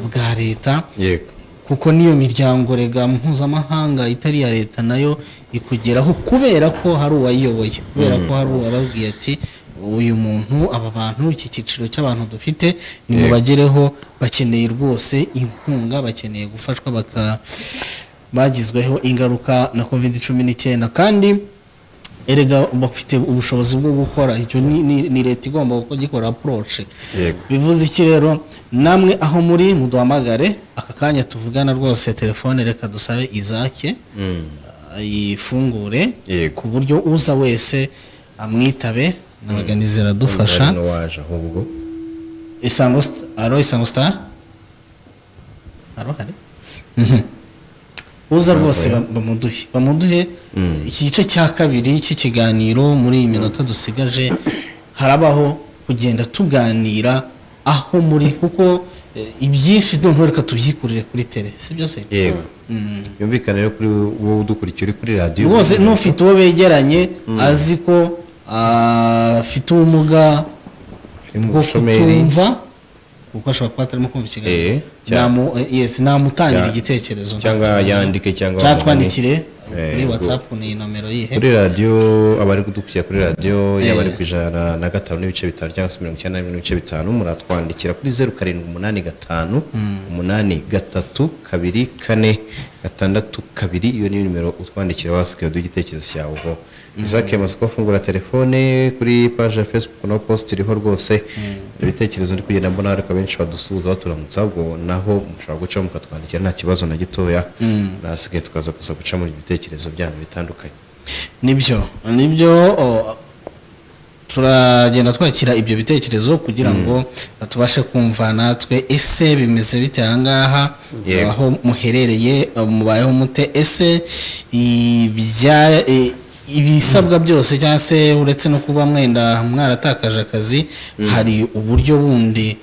bwa leta yego kuko n'iyo miryango rega mpuzamahanga itari iya leta nayo ikugeraho kubera ko hari uwayiyoboye kubera ko hari uwababwiye ati uyu muntu aba bantu iki cyiciro cy'abantu dufite ni mu Yego. bagereho bakeneye rwose inkunga bakeneye gufashwa baka bagizweho ingaruka na covid cumi n'icyenda kandi erega bafite ubushobozi bwo gukora icyo ni- ni- ni leta igomba kugikora approach Yego. bivuze iki rero namwe aho muri muduhamagare aka kanya tuvugana rwose telefone reka dusabe izake ayifungure ku buryo uza wese amwitabe nabaganizi iradufasha Umugani waje ahubwo isango Sta- alo isango star alo hari Mhm. uza rwose ba- bamuduhe bamuduhe iki gice cya kabiri cy'ikiganiro muri iyi minota dusigaje harabaho kugenda tuganira aho muri kuko eh, ibyinshi noneho reka tubyikurire kuri tele si byo se yego yumvikana rero kuri wowe udukurikiye uri kuri radiyo rwose n'ufite uwo begeranye azi ko ah, afite ubumuga bwo bushomeri. kutumva kuko ashobora kuba atarimo kumva ikiganiro Namu- eh, yes, namutangira igitekerezo nta cyangwa kibazo. yandike cyangwa cyatwandikire Eh, kuri ubwo- whatsapp ni nomero yihe kuri radiyo abari kudukurikira kuri radiyo yaba ari Eh. ku ijana na gatanu n'ibice bitanu cyangwa se mirongo icyenda n'ibice bitanu muratwandikira kuri zeru karindwi umunani gatanu umunani gatatu kabiri kane gatandatu kabiri iyo ni nimero utwandikira wasigaye uduha igitekerezo cyawe ho isaac yamaze kubafungura telefone kuri paje ya facebook no post iriho rwose ibitekerezo ndi kugenda mbona ariko abenshi badusuhuza baturamutsa ubwo naho mushobora gucaho mukatwandikira nta kibazo na gitoya Mm. nasigaye tukaza kuza guca muri ibitekerezo byanyu bitandukanye nibyo nibyo o, turagenda twakira ibyo bitekerezo kugira ngo tubashe kumva natwe ese bimeze bite ahangaha Yego. aho muherereye eh, mubayeho mute ese ibya- eh, ibisabwa byose cyangwa se uretse no kuba mwenda mwaratakaje akazi hari uburyo bundi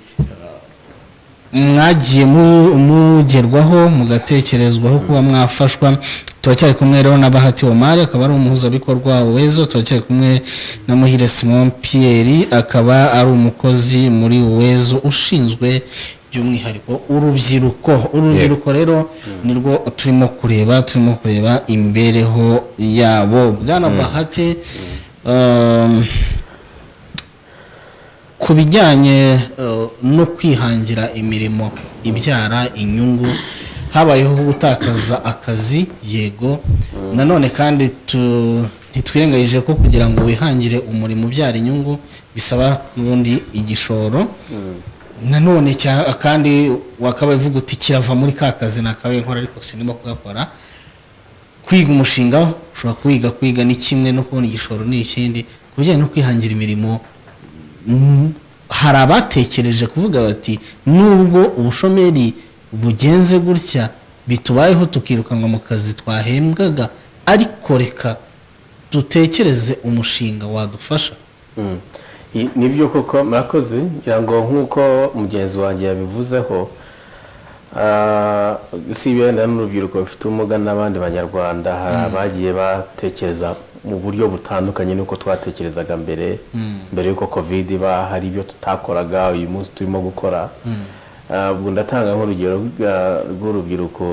mwagiye mu- mugerwaho mugatekerezwaho kuba mwafashwa turacyari kumwe rero na bahati omari akaba ari umuhuzabikorwa wa wezo turacyari kumwe na muhire simon pierre akaba ari umukozi muri wezo ushinzwe by'umwihariko urubyiruko urubyiruko rero nirwo turimo kureba turimo kureba imibereho yabo bwana Mm. bahati um, ku bijyanye eh, no kwihangira imirimo ibyara inyungu habayeho gutakaza akazi yego nanone kandi tu- ntitwirengagije ko kugira ngo wihangire umurimo ubyara inyungu bisaba n'ubundi igishoro nanone cya- kandi wakabaye uvuga uti kirava muri ka kazi nakabaye nkora ariko sinimo kugakora kwiga umushinga ushobora kuwiga kwiga ni kimwe no kubona igishoro ni ikindi ku bijyanye no kwihangira imirimo mm, hari abatekereje kuvuga bati nubwo ubushomeri bugenze gutya bitubayeho tukirukanwa mu kazi twahembwaga ariko reka dutekereze umushinga wadufasha Mm. I- nibyo koko murakoze ngira ngo nk'uko mugenzi wanjye yabivuzeho ah, si ibenda n'urubyiruko rufite ubumuga n'abandi banyarwanda hari Mm. abagiye batekereza mu buryo butandukanye n'uko twatekerezaga mbere Mm. mbere y'uko covid iba hari ibyo tutakoraga uyu munsi turimo gukora Ah, ubwo ndatanga nk'urugero rwa- rw'urubyiruko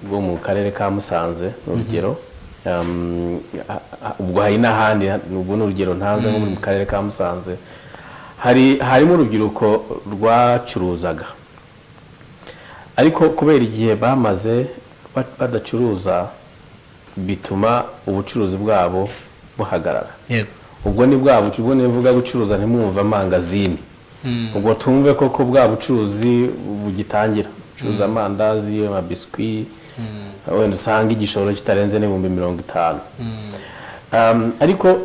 rwo mu karere ka musanze ni urugero Um, ha- ha- ubwo hari n'ahandi ubwo ni urugero ntaze nko mu karere ka musanze hari harimo urubyiruko rwacuruzaga ariko kubera igihe bamaze ba- badacuruza bituma ubucuruzi bwabo buhagarara yego ubwo ni bwa bucu- ubwo nivuga gucuruza ntimwumve amangazini Mm. ubwo tumve koko bwa bucuruzi bugitangira ucuruza amandazi amabiswi wenda usanga igishoro kitarenze n'ibihumbi mirongo itanu Um, ariko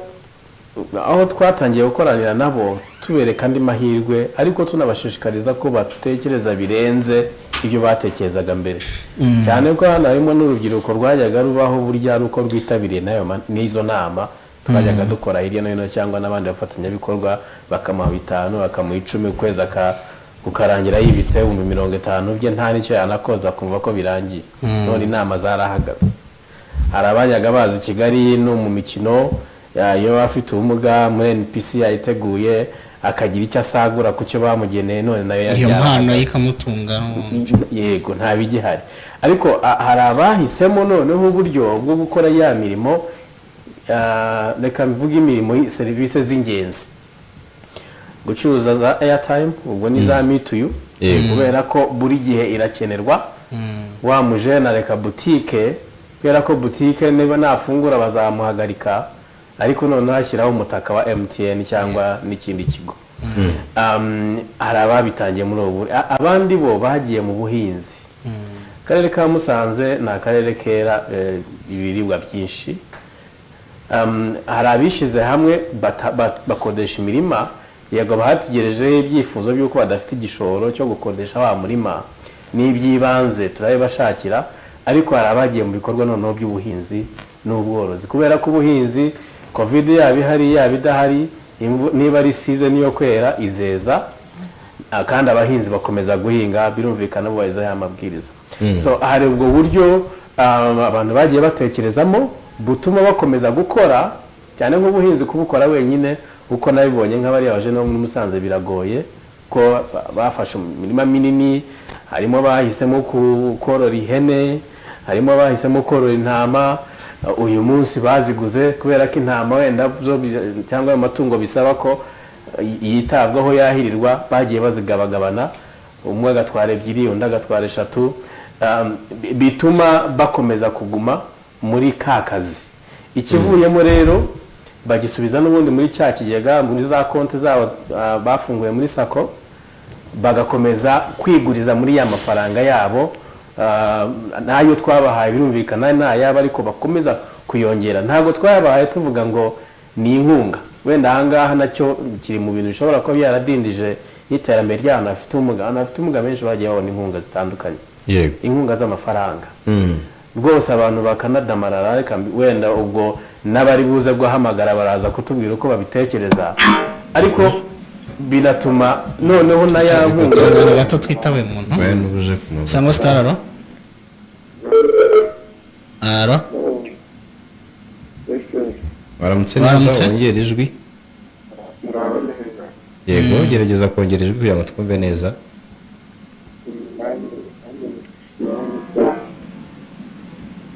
aho twatangiye gukoranira nabo tubereka andi mahirwe ariko tunabashishikariza ko batekereza birenze ibyo batekerezaga mbere Mm. cyane ko hano harimo n'urubyiruko rwajyaga rubaho burya ari uko rwitabiriye n'ayo ma- n'izo nama twajyaga Mm. dukora hirya no hino cyangwa n'abandi bafatanyabikorwa bakamuha bitanu bakamuha icumi ukwezi aka- kukarangira yibitse ibihumbi mirongo itanu bye nta n'icyo yanakoza kumva ko birangiye Mm. none inama zarahagaze hari abajyaga baza i kigali no mu mikino ya- iyo afite ubumuga muri npc yayiteguye akagira icyo asagura ku cyo bamugeneye none nayo iyo yarahagaze. mpano ye ikamutunga yego nta bigihari ariko a- hari abahisemo noneho uburyo bwo gukora ya mirimo ah, reka mvuge imirimo y- serivisi z'ingenzi gucuruza za airtime ubwo ni za mituyu Yego. kubera ko buri gihe irakenerwa Mm. wa mujene areka butike kubera ko butike niba nafungura bazamuhagarika ariko noneho ashyiraho umutaka wa mtn cyangwa n'ikindi kigo Um, hari ababitangiye muri ubu buryo. A- abandi bo bagiye mu buhinzi akarere ka musanze ni akarere kera eh, ibiribwa byinshi Um, hari abishyize hamwe bata- ba- bakodesha imirima yego batugerejeho ibyifuzo by'uko badafite igishoro cyo gukodesha wa murima n'iby'ibanze turabibashakira ariko hari abagiye mu bikorwa noneho by'ubuhinzi n'ubworozi kubera ko ubuhinzi covid yaba ihari yaba idahari imvu- niba ari season yo kwera izeza Ah, kandi abahinzi bakomeza guhinga birumvikana bubahiriza ya mabwiriza Mm. so hari ubwo buryo um, abantu bagiye batekerezamo butuma bakomeza gukora cyane nk'ubuhinzi kubukora wenyine uko nabibonye nk'abariya baje no muri musanze biragoye ko ba- bafashe imirima minini harimo bahisemo ku- korora ihene harimo bahisemo korora intama Uh, uyu munsi baziguze kubera ko intama wenda zo bi- cyangwa ayo matungo bisaba ko y- yitabwaho yahirirwa bagiye bazigabagabana umwe agatwara ebyiri undi agatwara eshatu Um, bi- bituma bakomeza kuguma muri ka kazi ikivuyemo rero bagisubiza n'ubundi muri cya kigega muri za konti zabo ah, bafunguye muri sako bagakomeza kwiguriza muri ya mafaranga yabo ah, n'ayo twabahaye birumvikana n'ayabo ariko bakomeza kuyongera ntabwo twayabahaye tuvuga ngo ni inkunga wenda ahangaha nacyo kiri mu bintu bishobora kuba byaradindije n'iterambere ry'ahantu hafite ubumuga ahantu hafite ubumuga benshi bagiye babona inkunga zitandukanye yego inkunga z'amafaranga rwose abantu bakanadamarara reka mbi- wenda ubwo n'abari buze guhamagara baraza kutubwira uko babitekereza ariko binatuma noneho na ya akanya nkunga gato twitawe muntu n'ubuje ku muntu cyangwa sitara ro aro waramutse Waramutse. neza wongera ijwi yego Mm. gerageza kongera ijwi kugira ngo twumve neza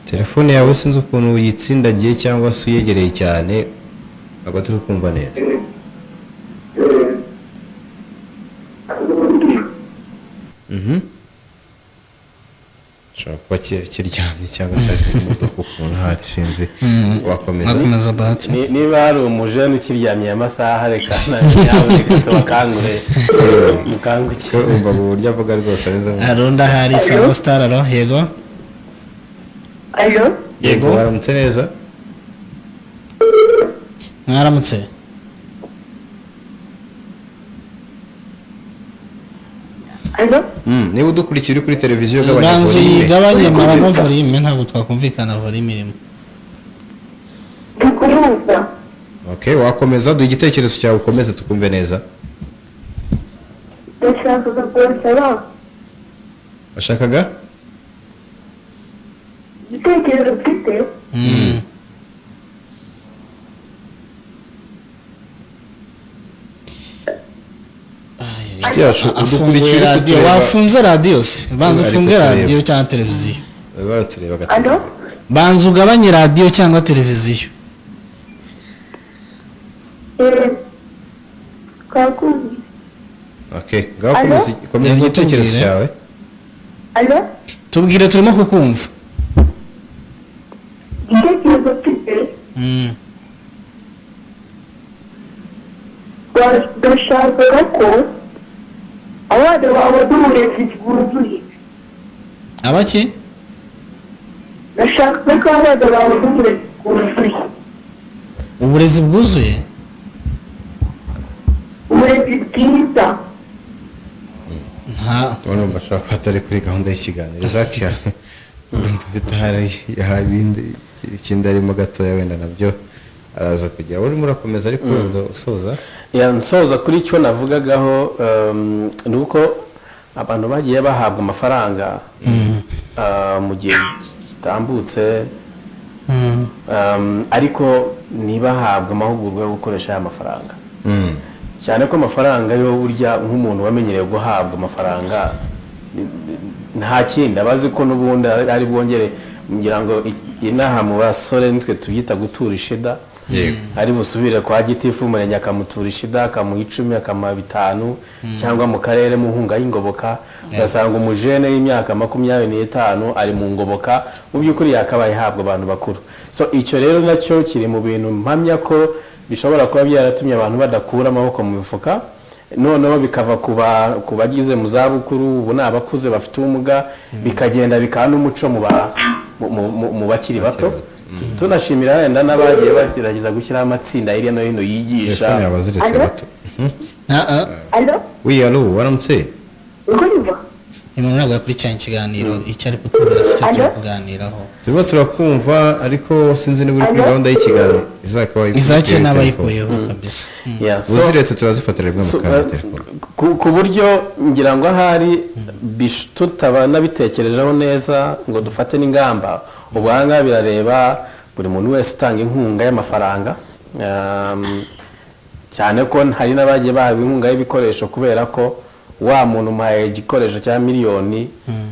telefone yawe sinzi ukuntu uyitsindagiye cyangwa se uyegereye cyane ntabwo turi kumva neza Mhm. Gishobora kuba ki- kiryamye cyangwa se ari mu modoka ukuntu hafi sinzi wakomeza Ni- niba hari umujene ukiryamiye amasaha reka nawe nawe reka tubakangure mukangukire umva mu buryo avuga rwose ameze nk'umuntu. aro ndahari cyangwa sitara ro yego yego waramutse neza mwaramutse Mm, niba udukurikira uri kuri televiziyo gabanya banza volume. uyigabanye maramo volime ntabwo twakumvikana volime irimo okay wakomeza duha igitekerezo cyawe ukomeze tukumve neza ndashaka kongera washakaga igitekerezo mfite inshuti yacu afunguye udukurikira radiyo wafunze radiyo se banza Ari ufunge kutureba. radiyo cyangwa televiziyo baratureba alo banza ugabanye radiyo cyangwa televiziyo eee twakumvise okay ngaho komeza komeza Yego, igitekerezo tubwire. cyawe alo tubwire turimo kukumva igitekerezo mfite bashakaga ko abana babona uburezi bwuzuye abaki bashakaga ko abana babona uburezi bwuzuye uburezi bwuzuye uburezi bwiza urabona bashobora kuba batari kuri gahunda y'ikiganiro zakiya urumva bitahari yahaye ibindi ikindi arimo gatoya wenda nabyo araza kugira urimo urakomeza ariko wenda usoza ya nsoza kuri icyo navugagaho ehm, ni uko abantu bagiye bahabwa amafaranga ah, mu gihe kitambutse ehm, ariko ntibahabwe amahugurwa yo gukoresha aya mafaranga cyane ko amafaranga yo burya nk'umuntu wamenyereye guhabwa amafaranga ni- ni- nta kindi aba azi ko n'ubundi ari ari bwongere ngira ngo i- inaha mu basore nitwe tubyita gutura ishida Yego. ari busubire kwa gitifu umurenge akamutura ishida akamuha icumi akamuha bitanu Mm. cyangwa mu karere mu nkunga y'ingoboka ugasanga umujene w'imyaka makumyabiri n'itanu ari mu ngoboka mu by'ukuri yakabaye ihabwa abantu bakuru so icyo rero nacyo kiri mu bintu mpamya ko bishobora kuba byaratumye abantu badakura amaboko mu mifuka noneho bikava ku ba- ku bagize mu zabukuru ubu ni abakuze bafite ubumuga bikagenda bikaba n'umuco mu ba- mu- mu- mu- mu bakiri bato tunashimira wenda n'abagiye bagerageza gushyiraho amatsinda hirya no hino yigisha Telefone yawe aziretse Alo? bato. alo wiya alo waramutse urumva umuntu ntabwo yakurikiranye ikiganiro icyo ari kutubwira si cyo turi kuganiraho turimo turakumva ariko sinzi niba uri kuri gahunda y'ikiganiro izakaba Izake n'abayikuyeho kabisa uziretse turazifatira rimwe mu So, kanya eh, ku ku buryo ngira ngo ahari bish- tutaba nabitekerejeho neza ngo dufate n'ingamba ubwo aha ngaha birareba buri muntu wese utanga inkunga y'amafaranga Um, cyane ko hari n'abagiye bahabwa inkunga y'ibikoresho kubera ko wa muntu umuhaye igikoresho cya miliyoni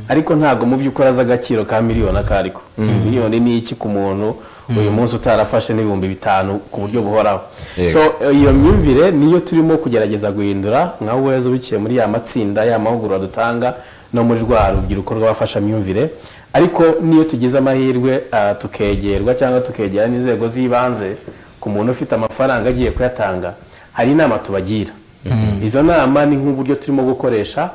ariko ntabwo mu by'ukuri azi agaciro ka miliyoni ako ariko miliyoni ni iki ku muntu uyu munsi utarafashe n'ibihumbi bitanu ku buryo buhoraho Yego. so iyo myumvire niyo turimo kugerageza guhindura nka weza ubiciye muri ya matsinda ya mahugurwa dutanga no muri rwa rubyiruko rw'abafashamyumvire ariko niyo tugize amahirwe ah, tukegerwa cyangwa tukegera n'inzego z'ibanze ku muntu ufite amafaranga agiye kuyatanga hari inama tubagira izo nama ni nk'uburyo turimo gukoresha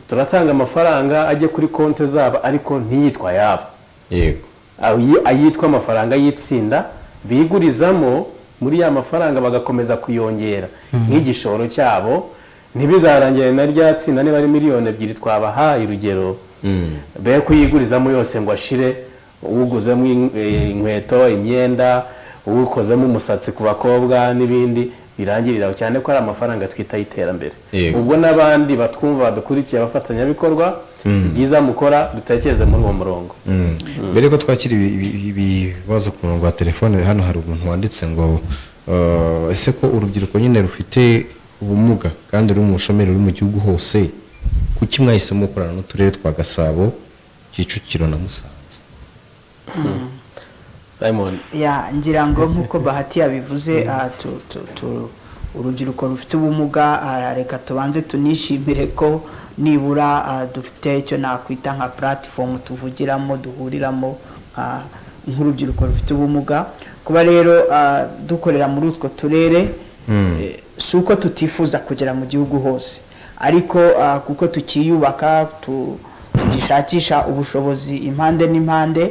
turatanga amafaranga ajye kuri konti zabo ariko ntiyitwa ayabo yego ayi- ayitwa amafaranga y'itsinda bigurizamo muri ya mafaranga bagakomeza kuyongera nk'igishoro cyabo ntibizarangire na rya tsinda niba ari miliyoni ebyiri twabahaye urugero be kuyigurizamo yose ngo ashire uguzemo in- eh, inkweto imyenda uwukozemo umusatsi ku bakobwa n'ibindi birangirira aho cyane ko ari amafaranga twita y'iterambere Yego. ubwo n'abandi batwumva badukurikiye abafatanyabikorwa Mm. byiza mukora dutekereze muri uwo murongo Mm. mbere yuko twakira ibi- ibi- ibibazo ku murongo wa telefone hano hari umuntu wanditse ngo uh, ese ko urubyiruko nyine rufite ubumuga kandi ruri mu bushomeri ruri mu gihugu hose kuki mwahisemo gukorana n'uturere twa gasabo kicukiro na musanze simon ya ngira ngo nk'uko bahati yabivuze ah, tu- tu- tu- urubyiruko rufite ubumuga ah, reka tubanze tunishimire ko nibura ah, dufite icyo nakwita nka puratifomu tuvugiramo duhuriramo ah, nk'urubyiruko rufite ubumuga kuba rero ah, dukorera muri utwo turere si uko tutifuza kugera mu gihugu hose ariko ah, kuko tukiyubaka tu- tugishakisha ubushobozi impande n'impande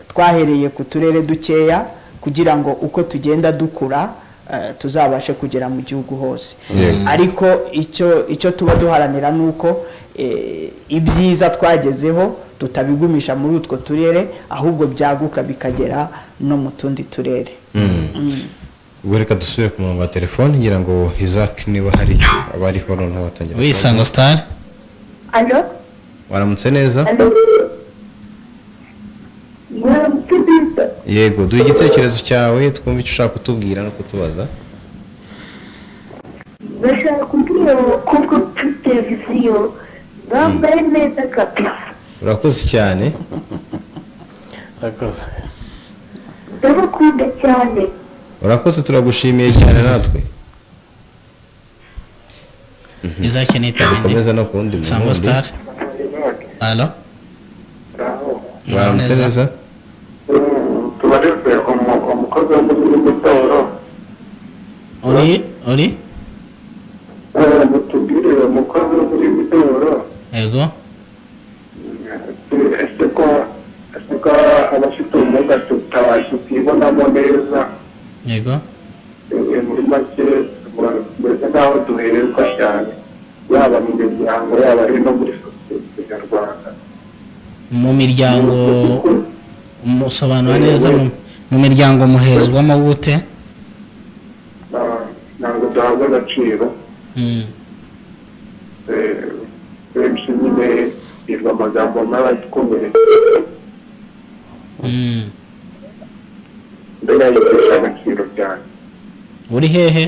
twahereye ku turere dukeya kugira ngo uko tugenda dukura eh, tuzabashe kugera mu gihugu hose Yego. ariko icyo icyo tuba duharanira ni uko eh, ibyiza twagezeho tutabigumisha muri utwo turere ahubwo byaguka bikagera no mu tundi turere Mm. ubwo reka dusubire ku murongo wa telefone ngira ngo izaki niba hari abariho noneho watangira Wi, kubaza. Isango Star. alo waramutse neza alo muramutse neza yego duha igitekerezo cyawe twumve icyo ushaka kutubwira no kutubaza bashaka kubwira abakobwa kuri televiziyo bambaye neza kabisa urakoze cyane urakoze ndabakunda cyane urakoze turagushimiye cyane natwe izakeneye dukomeza no ku wundi Isango wundi. Star. alo baramutse neza tuba uri mutubwire umukozi uri gutora yego ese ko ese ko abafite ubumuga tuta- tutibonamo neza yego eh, muri make mbese nk'aho duhererwa cyane yaba mu miryango yaba ari no muri sosiyete nyarwanda mu miryango musobanura neza mu- mu miryango muhezwamo gute Na- ntabwo duhabwa agaciro Mm. eh, benshi nyine hirwa amagambo n'abakomeye Mm. mbega yitesha agaciro cyane uri hehe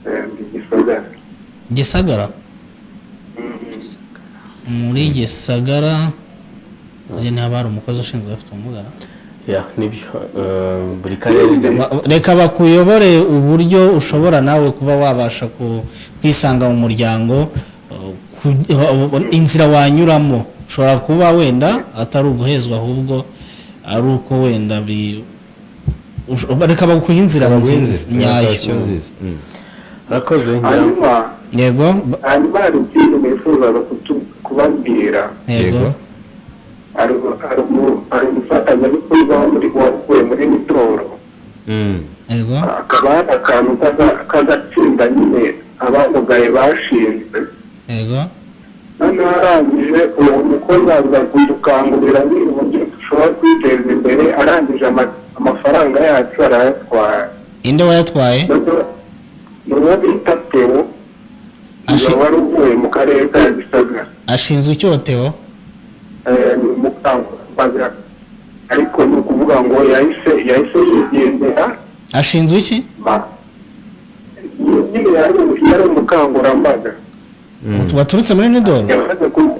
Eh, ndi gisagara gisagara muri gisagara uyu ni abari umukozi ushinzwe abafite ubumuga ya nibyo eh, buri karere Ba- reka bakuyobore uburyo ushobora nawe kuba wabasha ku- kwisanga mu muryango uh, ku- uh, inzira wanyuramo ushobora kuba wenda atari uguhezwa ahubwo ari uko wenda bi- ush- reka baguha inzira Baguha nziza inzira, nyayo orientation nziza, arakoze hanyuma yego hanyuma hari ikintu nifuzaga kutu- kubabwira yego hari hari umu- hari umufatanyabikorwa wo muri- wakuwe muri mitoro yego hakaba hari akantu k'aga- k'agatsinda nyine abamugaye bashinzwe yego noneho arangije uwo mukozi aza kudukangurira nyine uburyo dushobora kwiteza imbere arangije ama- amafaranga yacu arayatwara inde wayatwaye ni uwo bita tewo iyo wari uvuye mu karere ka gisagara ashinzwe icyoteho eh, ni umukangurambaga ariko ni ukuvuga ngo yahise yahise yigendera ashinzwe iki ba- nyine yari yari umukangurambaga baturutse muri nidoro yamaze ku-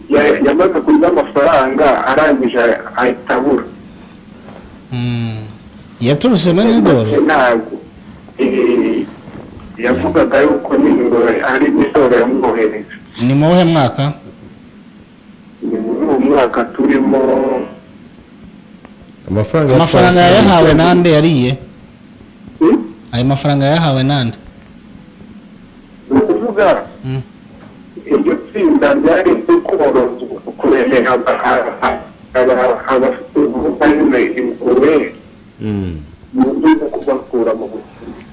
ya- yamaze kurya amafaranga arangije ahita abura yaturutse muri nidoro ntabwo eh, yavugaga yuko nyine ngo ari imisoro yamwohereje ni mu wuhe mwaka ni muri uwo mwaka turimo amafaranga amafaranga yayahawe nande yariye ayo mafaranga yayahawe nande ni ukuvuga iryo tsinda ryari ryo korozwa kuremera abafite ubumuga nyine ingurube mu buryo bwo kubakura mu bukene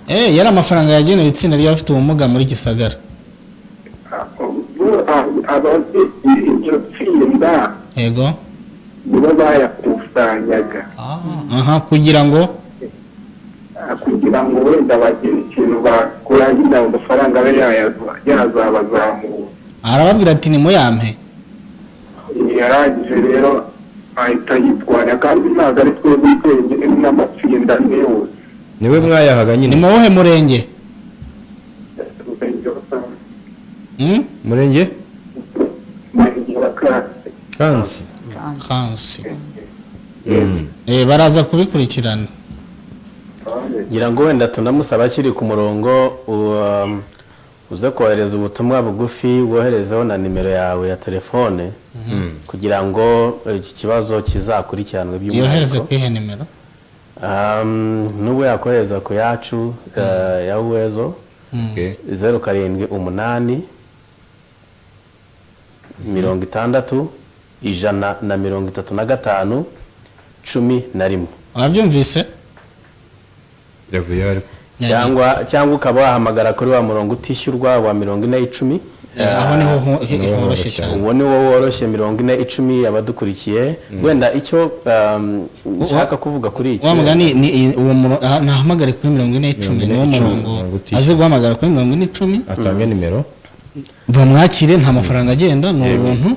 eh yari amafaranga yagenewe itsinda ry'abafite ubumuga muri gisagara abafite iryo tsinda yego nibo bayakusanyaga aha kugira ngo kugira ngo wenda bagire ikintu bakora nyine ayo mafaranga abe yayaza- yazabazamura arababwira ati nimuyampe yarangije rero ahita yitwara kandi ntabwo ari twebwe twenyine ni n'amatsinda ane yose niwe mwayahaga nyine ni mu wuhe murenge Hmm? murenge kansi kansi eh baraza kubikurikirana ngira ngo wenda tunamusaba akiri ku murongo um, uze kohereza ubutumwa bugufi woherezeho na nimero yawe ya telefone Mhm. kugira ngo iki kibazo kizakurikiranwe yohereze by'umwihariko ku iyihe nimero Um, n'ubu yakohereza ku yacu eh, ya uwezo Mm. Okay. zeru karindwi umunani mirongo itandatu ijana na mirongo itatu na gatanu cumi na rimwe wabyumvise cyangwa cyangwa ukaba wahamagara kuri wa murongo utishyurwa wa mirongo ine icumi Eh, aho niho ho- he- Niwo horoshye cyane. uwo ni wo woroshye mirongo ine icumi abadukurikiye wenda icyo um, nshaka kuvuga kuri iki wa mugani ni i- uwo murongo ntahamagare kuri mirongo ine icumi ni wo murongo azi guhamagara kuri mirongo ine icumi atange nimero bamwakire nta mafaranga agenda ni ubuntu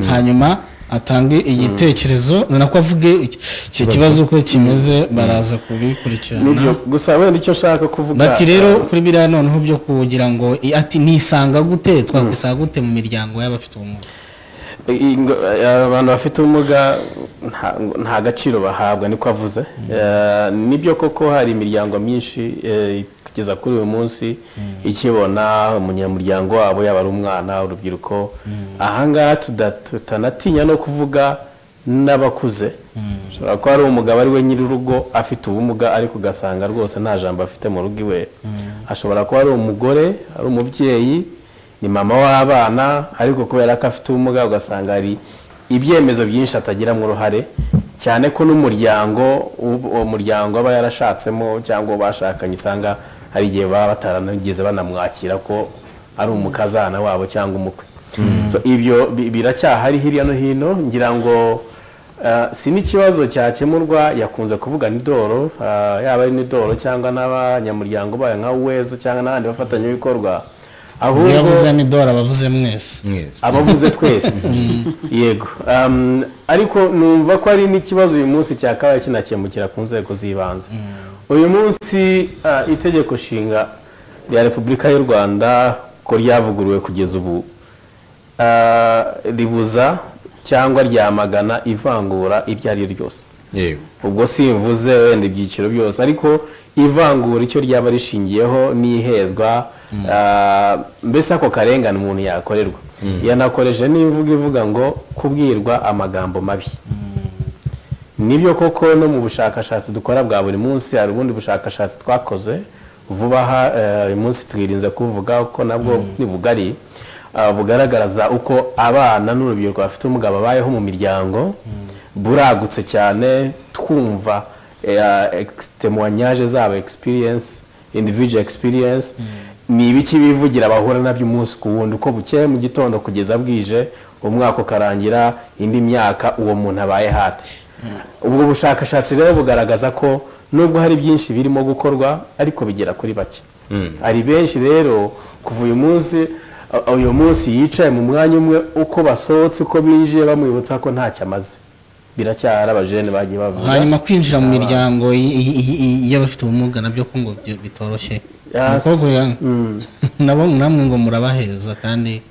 hanyuma atange igitekerezo nako avuge iki- iki kibazo uko kimeze baraza kubikurikirana Nibyo, gusa wenda icyo nshaka kuvuga bati rero kuri biriya noneho byo kugira ngo i- ati nisanga gute twakwisanga gute mu miryango y'abafite ubumuga I- ngo- eh, abantu bafite ubumuga nta- nta gaciro bahabwa niko avuze Eh, nibyo koko hari imiryango myinshi eh, kugeza kuri uyu munsi ikibona umunyamuryango wabo yaba ari umwana urubyiruko ahangaha tuda- tutanatinya no kuvuga n'abakuze ushobora kuba ari umugabo ari we nyir'urugo afite ubumuga ariko ugasanga rwose nta jambo afite mu rugo iwe ashobora kuba ari umugore ari umubyeyi ni mama w'abana ariko kubera ko afite ubumuga ugasanga hari ibyemezo byinshi atagiramo uruhare cyane ko n'umuryango uwo- uwo muryango aba yarashatsemo cyangwa uwo bashakanye usanga hari igihe baba bataranigeze banamwakira ko ari umukazana wabo cyangwa umukwe So, ibyo bi- biracyahari hirya no hino ngira ngo eh, si n'ikibazo cyakemurwa yakunze kuvuga n'idoro eh, yaba ari n'idoro cyangwa n'abanyamuryango bayo nka wezo cyangwa n'abandi bafatanyabikorwa Ubwo yavuze n'idora abavuze mwese abavuze twese yego Um, ariko numva ko ari n'ikibazo uyu munsi cyakabaye kinakemukira ku nzego z'ibanze uyu munsi ah, itegeko nshinga rya repubulika y'u rwanda ko ryavuguruwe kugeza ubu ah, ribuza cyangwa ryamagana ivangura iryo ari ryo ryose ubwo simvuze wenda ibyiciro byose ariko ivangura icyo ryaba rishingiyeho n'ihezwa ah, mbese ako karengane umuntu yakorerwa yanakoresheje n'imvugo ivuga ngo kubwirwa amagambo mabi nibyo koko no mu bushakashatsi dukora bwa buri munsi hari ubundi bushakashatsi twakoze vuba aha eh, uyu munsi twirinze kuvuga ko nabwo ni bugari ah, bugaragaza uko abana n'urubyiruko bafite ubumuga babayeho mu miryango buragutse cyane twumva temuwanyaje zabo experience individual experience ni ibiki bivugira bahura nabyo umunsi ku wundi uko bukeye mu gitondo kugeza bwije umwaka ukarangira indi myaka uwo muntu abaye hate ubwo bushakashatsi rero bugaragaza ko nubwo hari byinshi birimo gukorwa ariko bigera kuri bake hari benshi rero kuva uyu munsi uh, uyu munsi yicaye mu mwanya umwe uko basohotse uko binjiye bamwibutsa ko ntacyo amaze biracyahari abajene bagiye bavuga hanyuma kwinjira mu Aba- miryango y- y- y- y- y'abafite ubumuga nabyo ko ngo byo- bitoroshye Yes. umukobwa uyu- nabo namwe ngo murabaheza kandi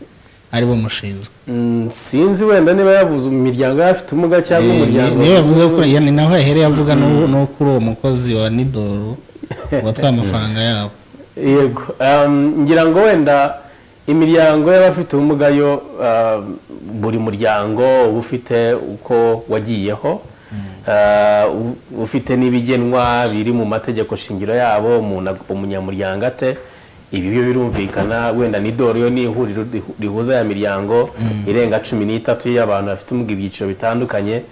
ari bo mushinzwe Mm, sinzi wenda niba yavuze imiryango y'abafite ubumuga cyangwa Eh, umuryango ni- niyo yavuze ko ya- ni naho yahereye avuga no no kuri uwo mukozi wa nidoro watwaye amafaranga yabo yego um, ngira ngo wenda imiryango y'abafite ubumuga yo um, buri muryango uba ufite uko wagiyeho Uh, u- ufite n'ibigenwa biri mu mategeko shingiro yabo umuntu ag- umunyamuryango ate ibi byo birumvikana wenda nidoro yo ni ihuriro rihu- rihuza ya miryango irenga cumi n'itatu y'abantu bafite ubumuga ibyiciro bitandukanye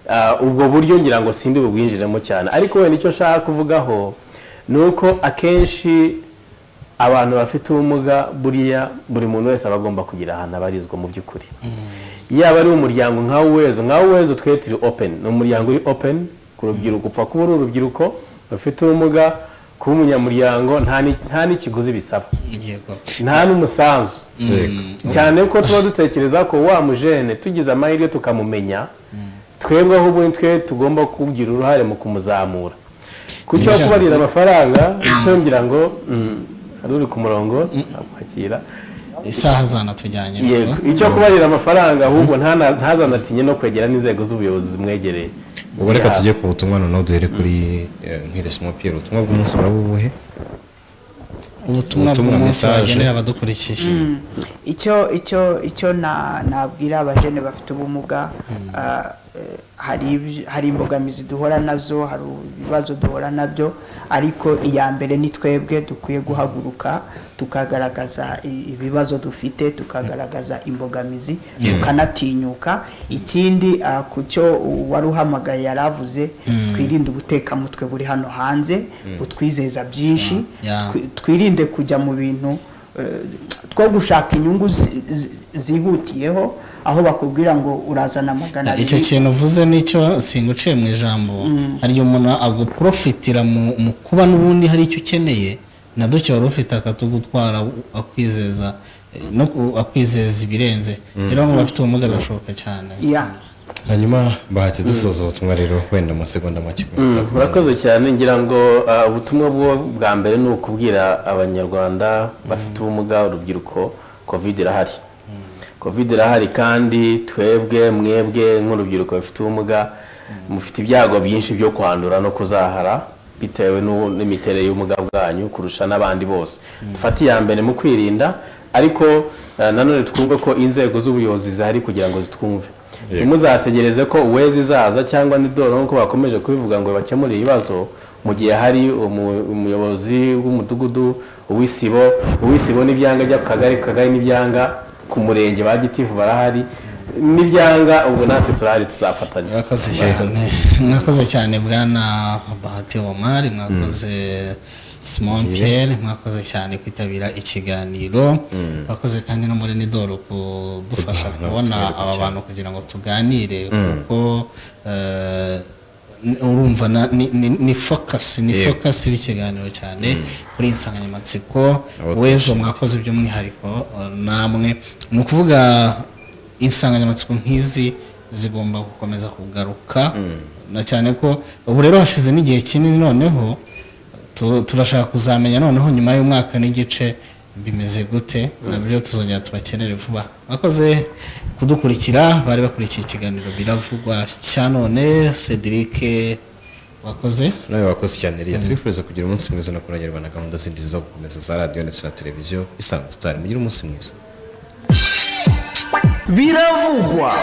Ah, ubwo buryo ngira ngo sindi bubwinjiremo cyane ariko wenda icyo nshaka kuvugaho ni uko akenshi abantu bafite ubumuga buriya buri muntu wese aba agomba kugira ahantu abarizwa mu by'ukuri yaba ari umuryango nka wezo nka wezo twe turi open ni umuryango uri open ku rubyiruko upfa kuba uri urubyiruko rufite ubumuga kuba umunyamuryango nta ni- nta n'ikiguzi bisaba nta n'umusanzu cyane ko tuba dutekereza ko wa mujene tugize amahirwe tukamumenya twebwe ahubwo ni twe tugomba kugira uruhare mu kumuzamura ku cyo kubarira amafaranga icyo ngira ngo mm, hari uri ku murongo amwakira isaha zanatujyanye yego icyo kubarira amafaranga ahubwo ntana- ntazanatinye no kwegera n'inzego z'ubuyobozi zimwegereye ubu reka tujye ku butumwa noneho duhere kuri eh, nk'iresimo piyeri ubutumwa bw'umunsi buraba ubuhe ubutumwa bw'umunsi bagenera abadukurikiye icyo icyo icyo na- nabwira abajene bafite ubumuga ah, eh, hari ibyo- hari imbogamizi duhora nazo hari ibibazo duhora nabyo ariko iya mbere ni twebwe dukwiye guhaguruka tukagaragaza i- ibibazo dufite tukagaragaza imbogamizi Yeah. tukanatinyuka ikindi ah, ku cyo wari uhamagaye yari avuze Mm. twirinde ubutekamutwe buri hano hanze Mm. butwizeza byinshi Yeah. twi- twirinde kujya mu bintu eh, two gushaka inyungu zi- zi- zihutiyeho aho bakubwira ngo urazana magana abiri icyo kintu uvuze nicyo singuciye mu ijambo hari igihe umuntu aguprofitira mu mu kuba n'ubundi hari icyo ukeneye na duke wari ufite akatugutwara akwizeza eh, no ku- akwizeza ibirenze Mm. rero ngo bafite ubumuga birashoboka cyane Yeah. hanyuma bahati dusoza ubutumwa rero wenda mu masegonda make Mm, murakoze cyane ngira ngo ah, ubutumwa bwo bwa mbere ni ukubwira abanyarwanda bafite ubumuga urubyiruko covid irahari covid irahari kandi twebwe mwebwe nk'urubyiruko rufite ubumuga mufite ibyago byinshi byo kwandura no kuzahara bitewe n'u- n'imiterere y'ubumuga bwanyu kurusha n'abandi bose dufate iya mbere mu kwirinda ariko ah, nanone twumve ko inzego z'ubuyobozi zihari kugira ngo zitwumve ntimuzategereze ko uwezi izaza cyangwa n'idoro nk'uko bakomeje kubivuga ngo bakemure ibibazo mu gihe hari umu- umuyobozi w'umudugudu uw'isibo uw'isibo n'ibyanga by'akagari kagari n'ibyanga ku murenge ba gitifu barahari n'ibyanga ubu natwe turahari tuzafatanya murakoze cyane mwakoze cyane bwana bahati omari mwakoze simon pierre mwakoze cyane kwitabira ikiganiro mwakoze kandi no muri nidoro kudufasha kubona aba bantu kugira ngo tuganire Mm. kuko eh, ni- urumva na- ni- ni- ni fokasi ni Yego. fokasi b'ikiganiro cyane kuri iyi nsanganyamatsiko Abakozi. wezo mwakoze by'umwihariko eh, namwe ni ukuvuga insanganyamatsiko nk'izi zigomba gukomeza kugaruka na cyane ko ubu rero hashize n'igihe kinini noneho tu- turashaka kuzamenya noneho nyuma y'umwaka n'igice bimeze gute nabyo tuzongera tubakenere vuba bakoze kudukurikira bari bakurikiye ikiganiro biravugwa cya none cedric wakoze nawe wakoze cyane rero tubifuriza kugira umunsi mwiza no kurangirwa na gahunda zindi zo gukomeza za radiyo ndetse na televiziyo isango sitari mugire umunsi mwiza biravugwa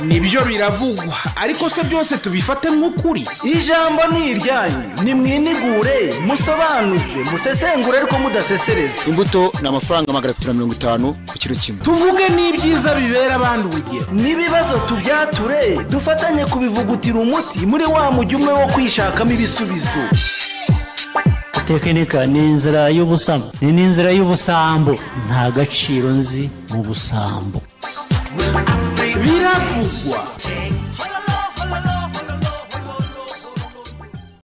nibyo biravugwa ariko se byose tubifate nk'ukuri ijambo ni iryanyu nimwinigure musobanuze musesengure ariko mudasesereza imbuto ni amafaranga magana atatu na mirongo itanu ku kiro kimwe tuvuge n'ibyiza bibera abandi urugero n'ibibazo tubyature dufatanye kubivugutira umuti muri wa mujyi umwe wo kwishakamo ibisubizo tekinika ni inzira y'ubusambo ni n'inzira y'ubusambo nta gaciro nzi mu busambo biravugwa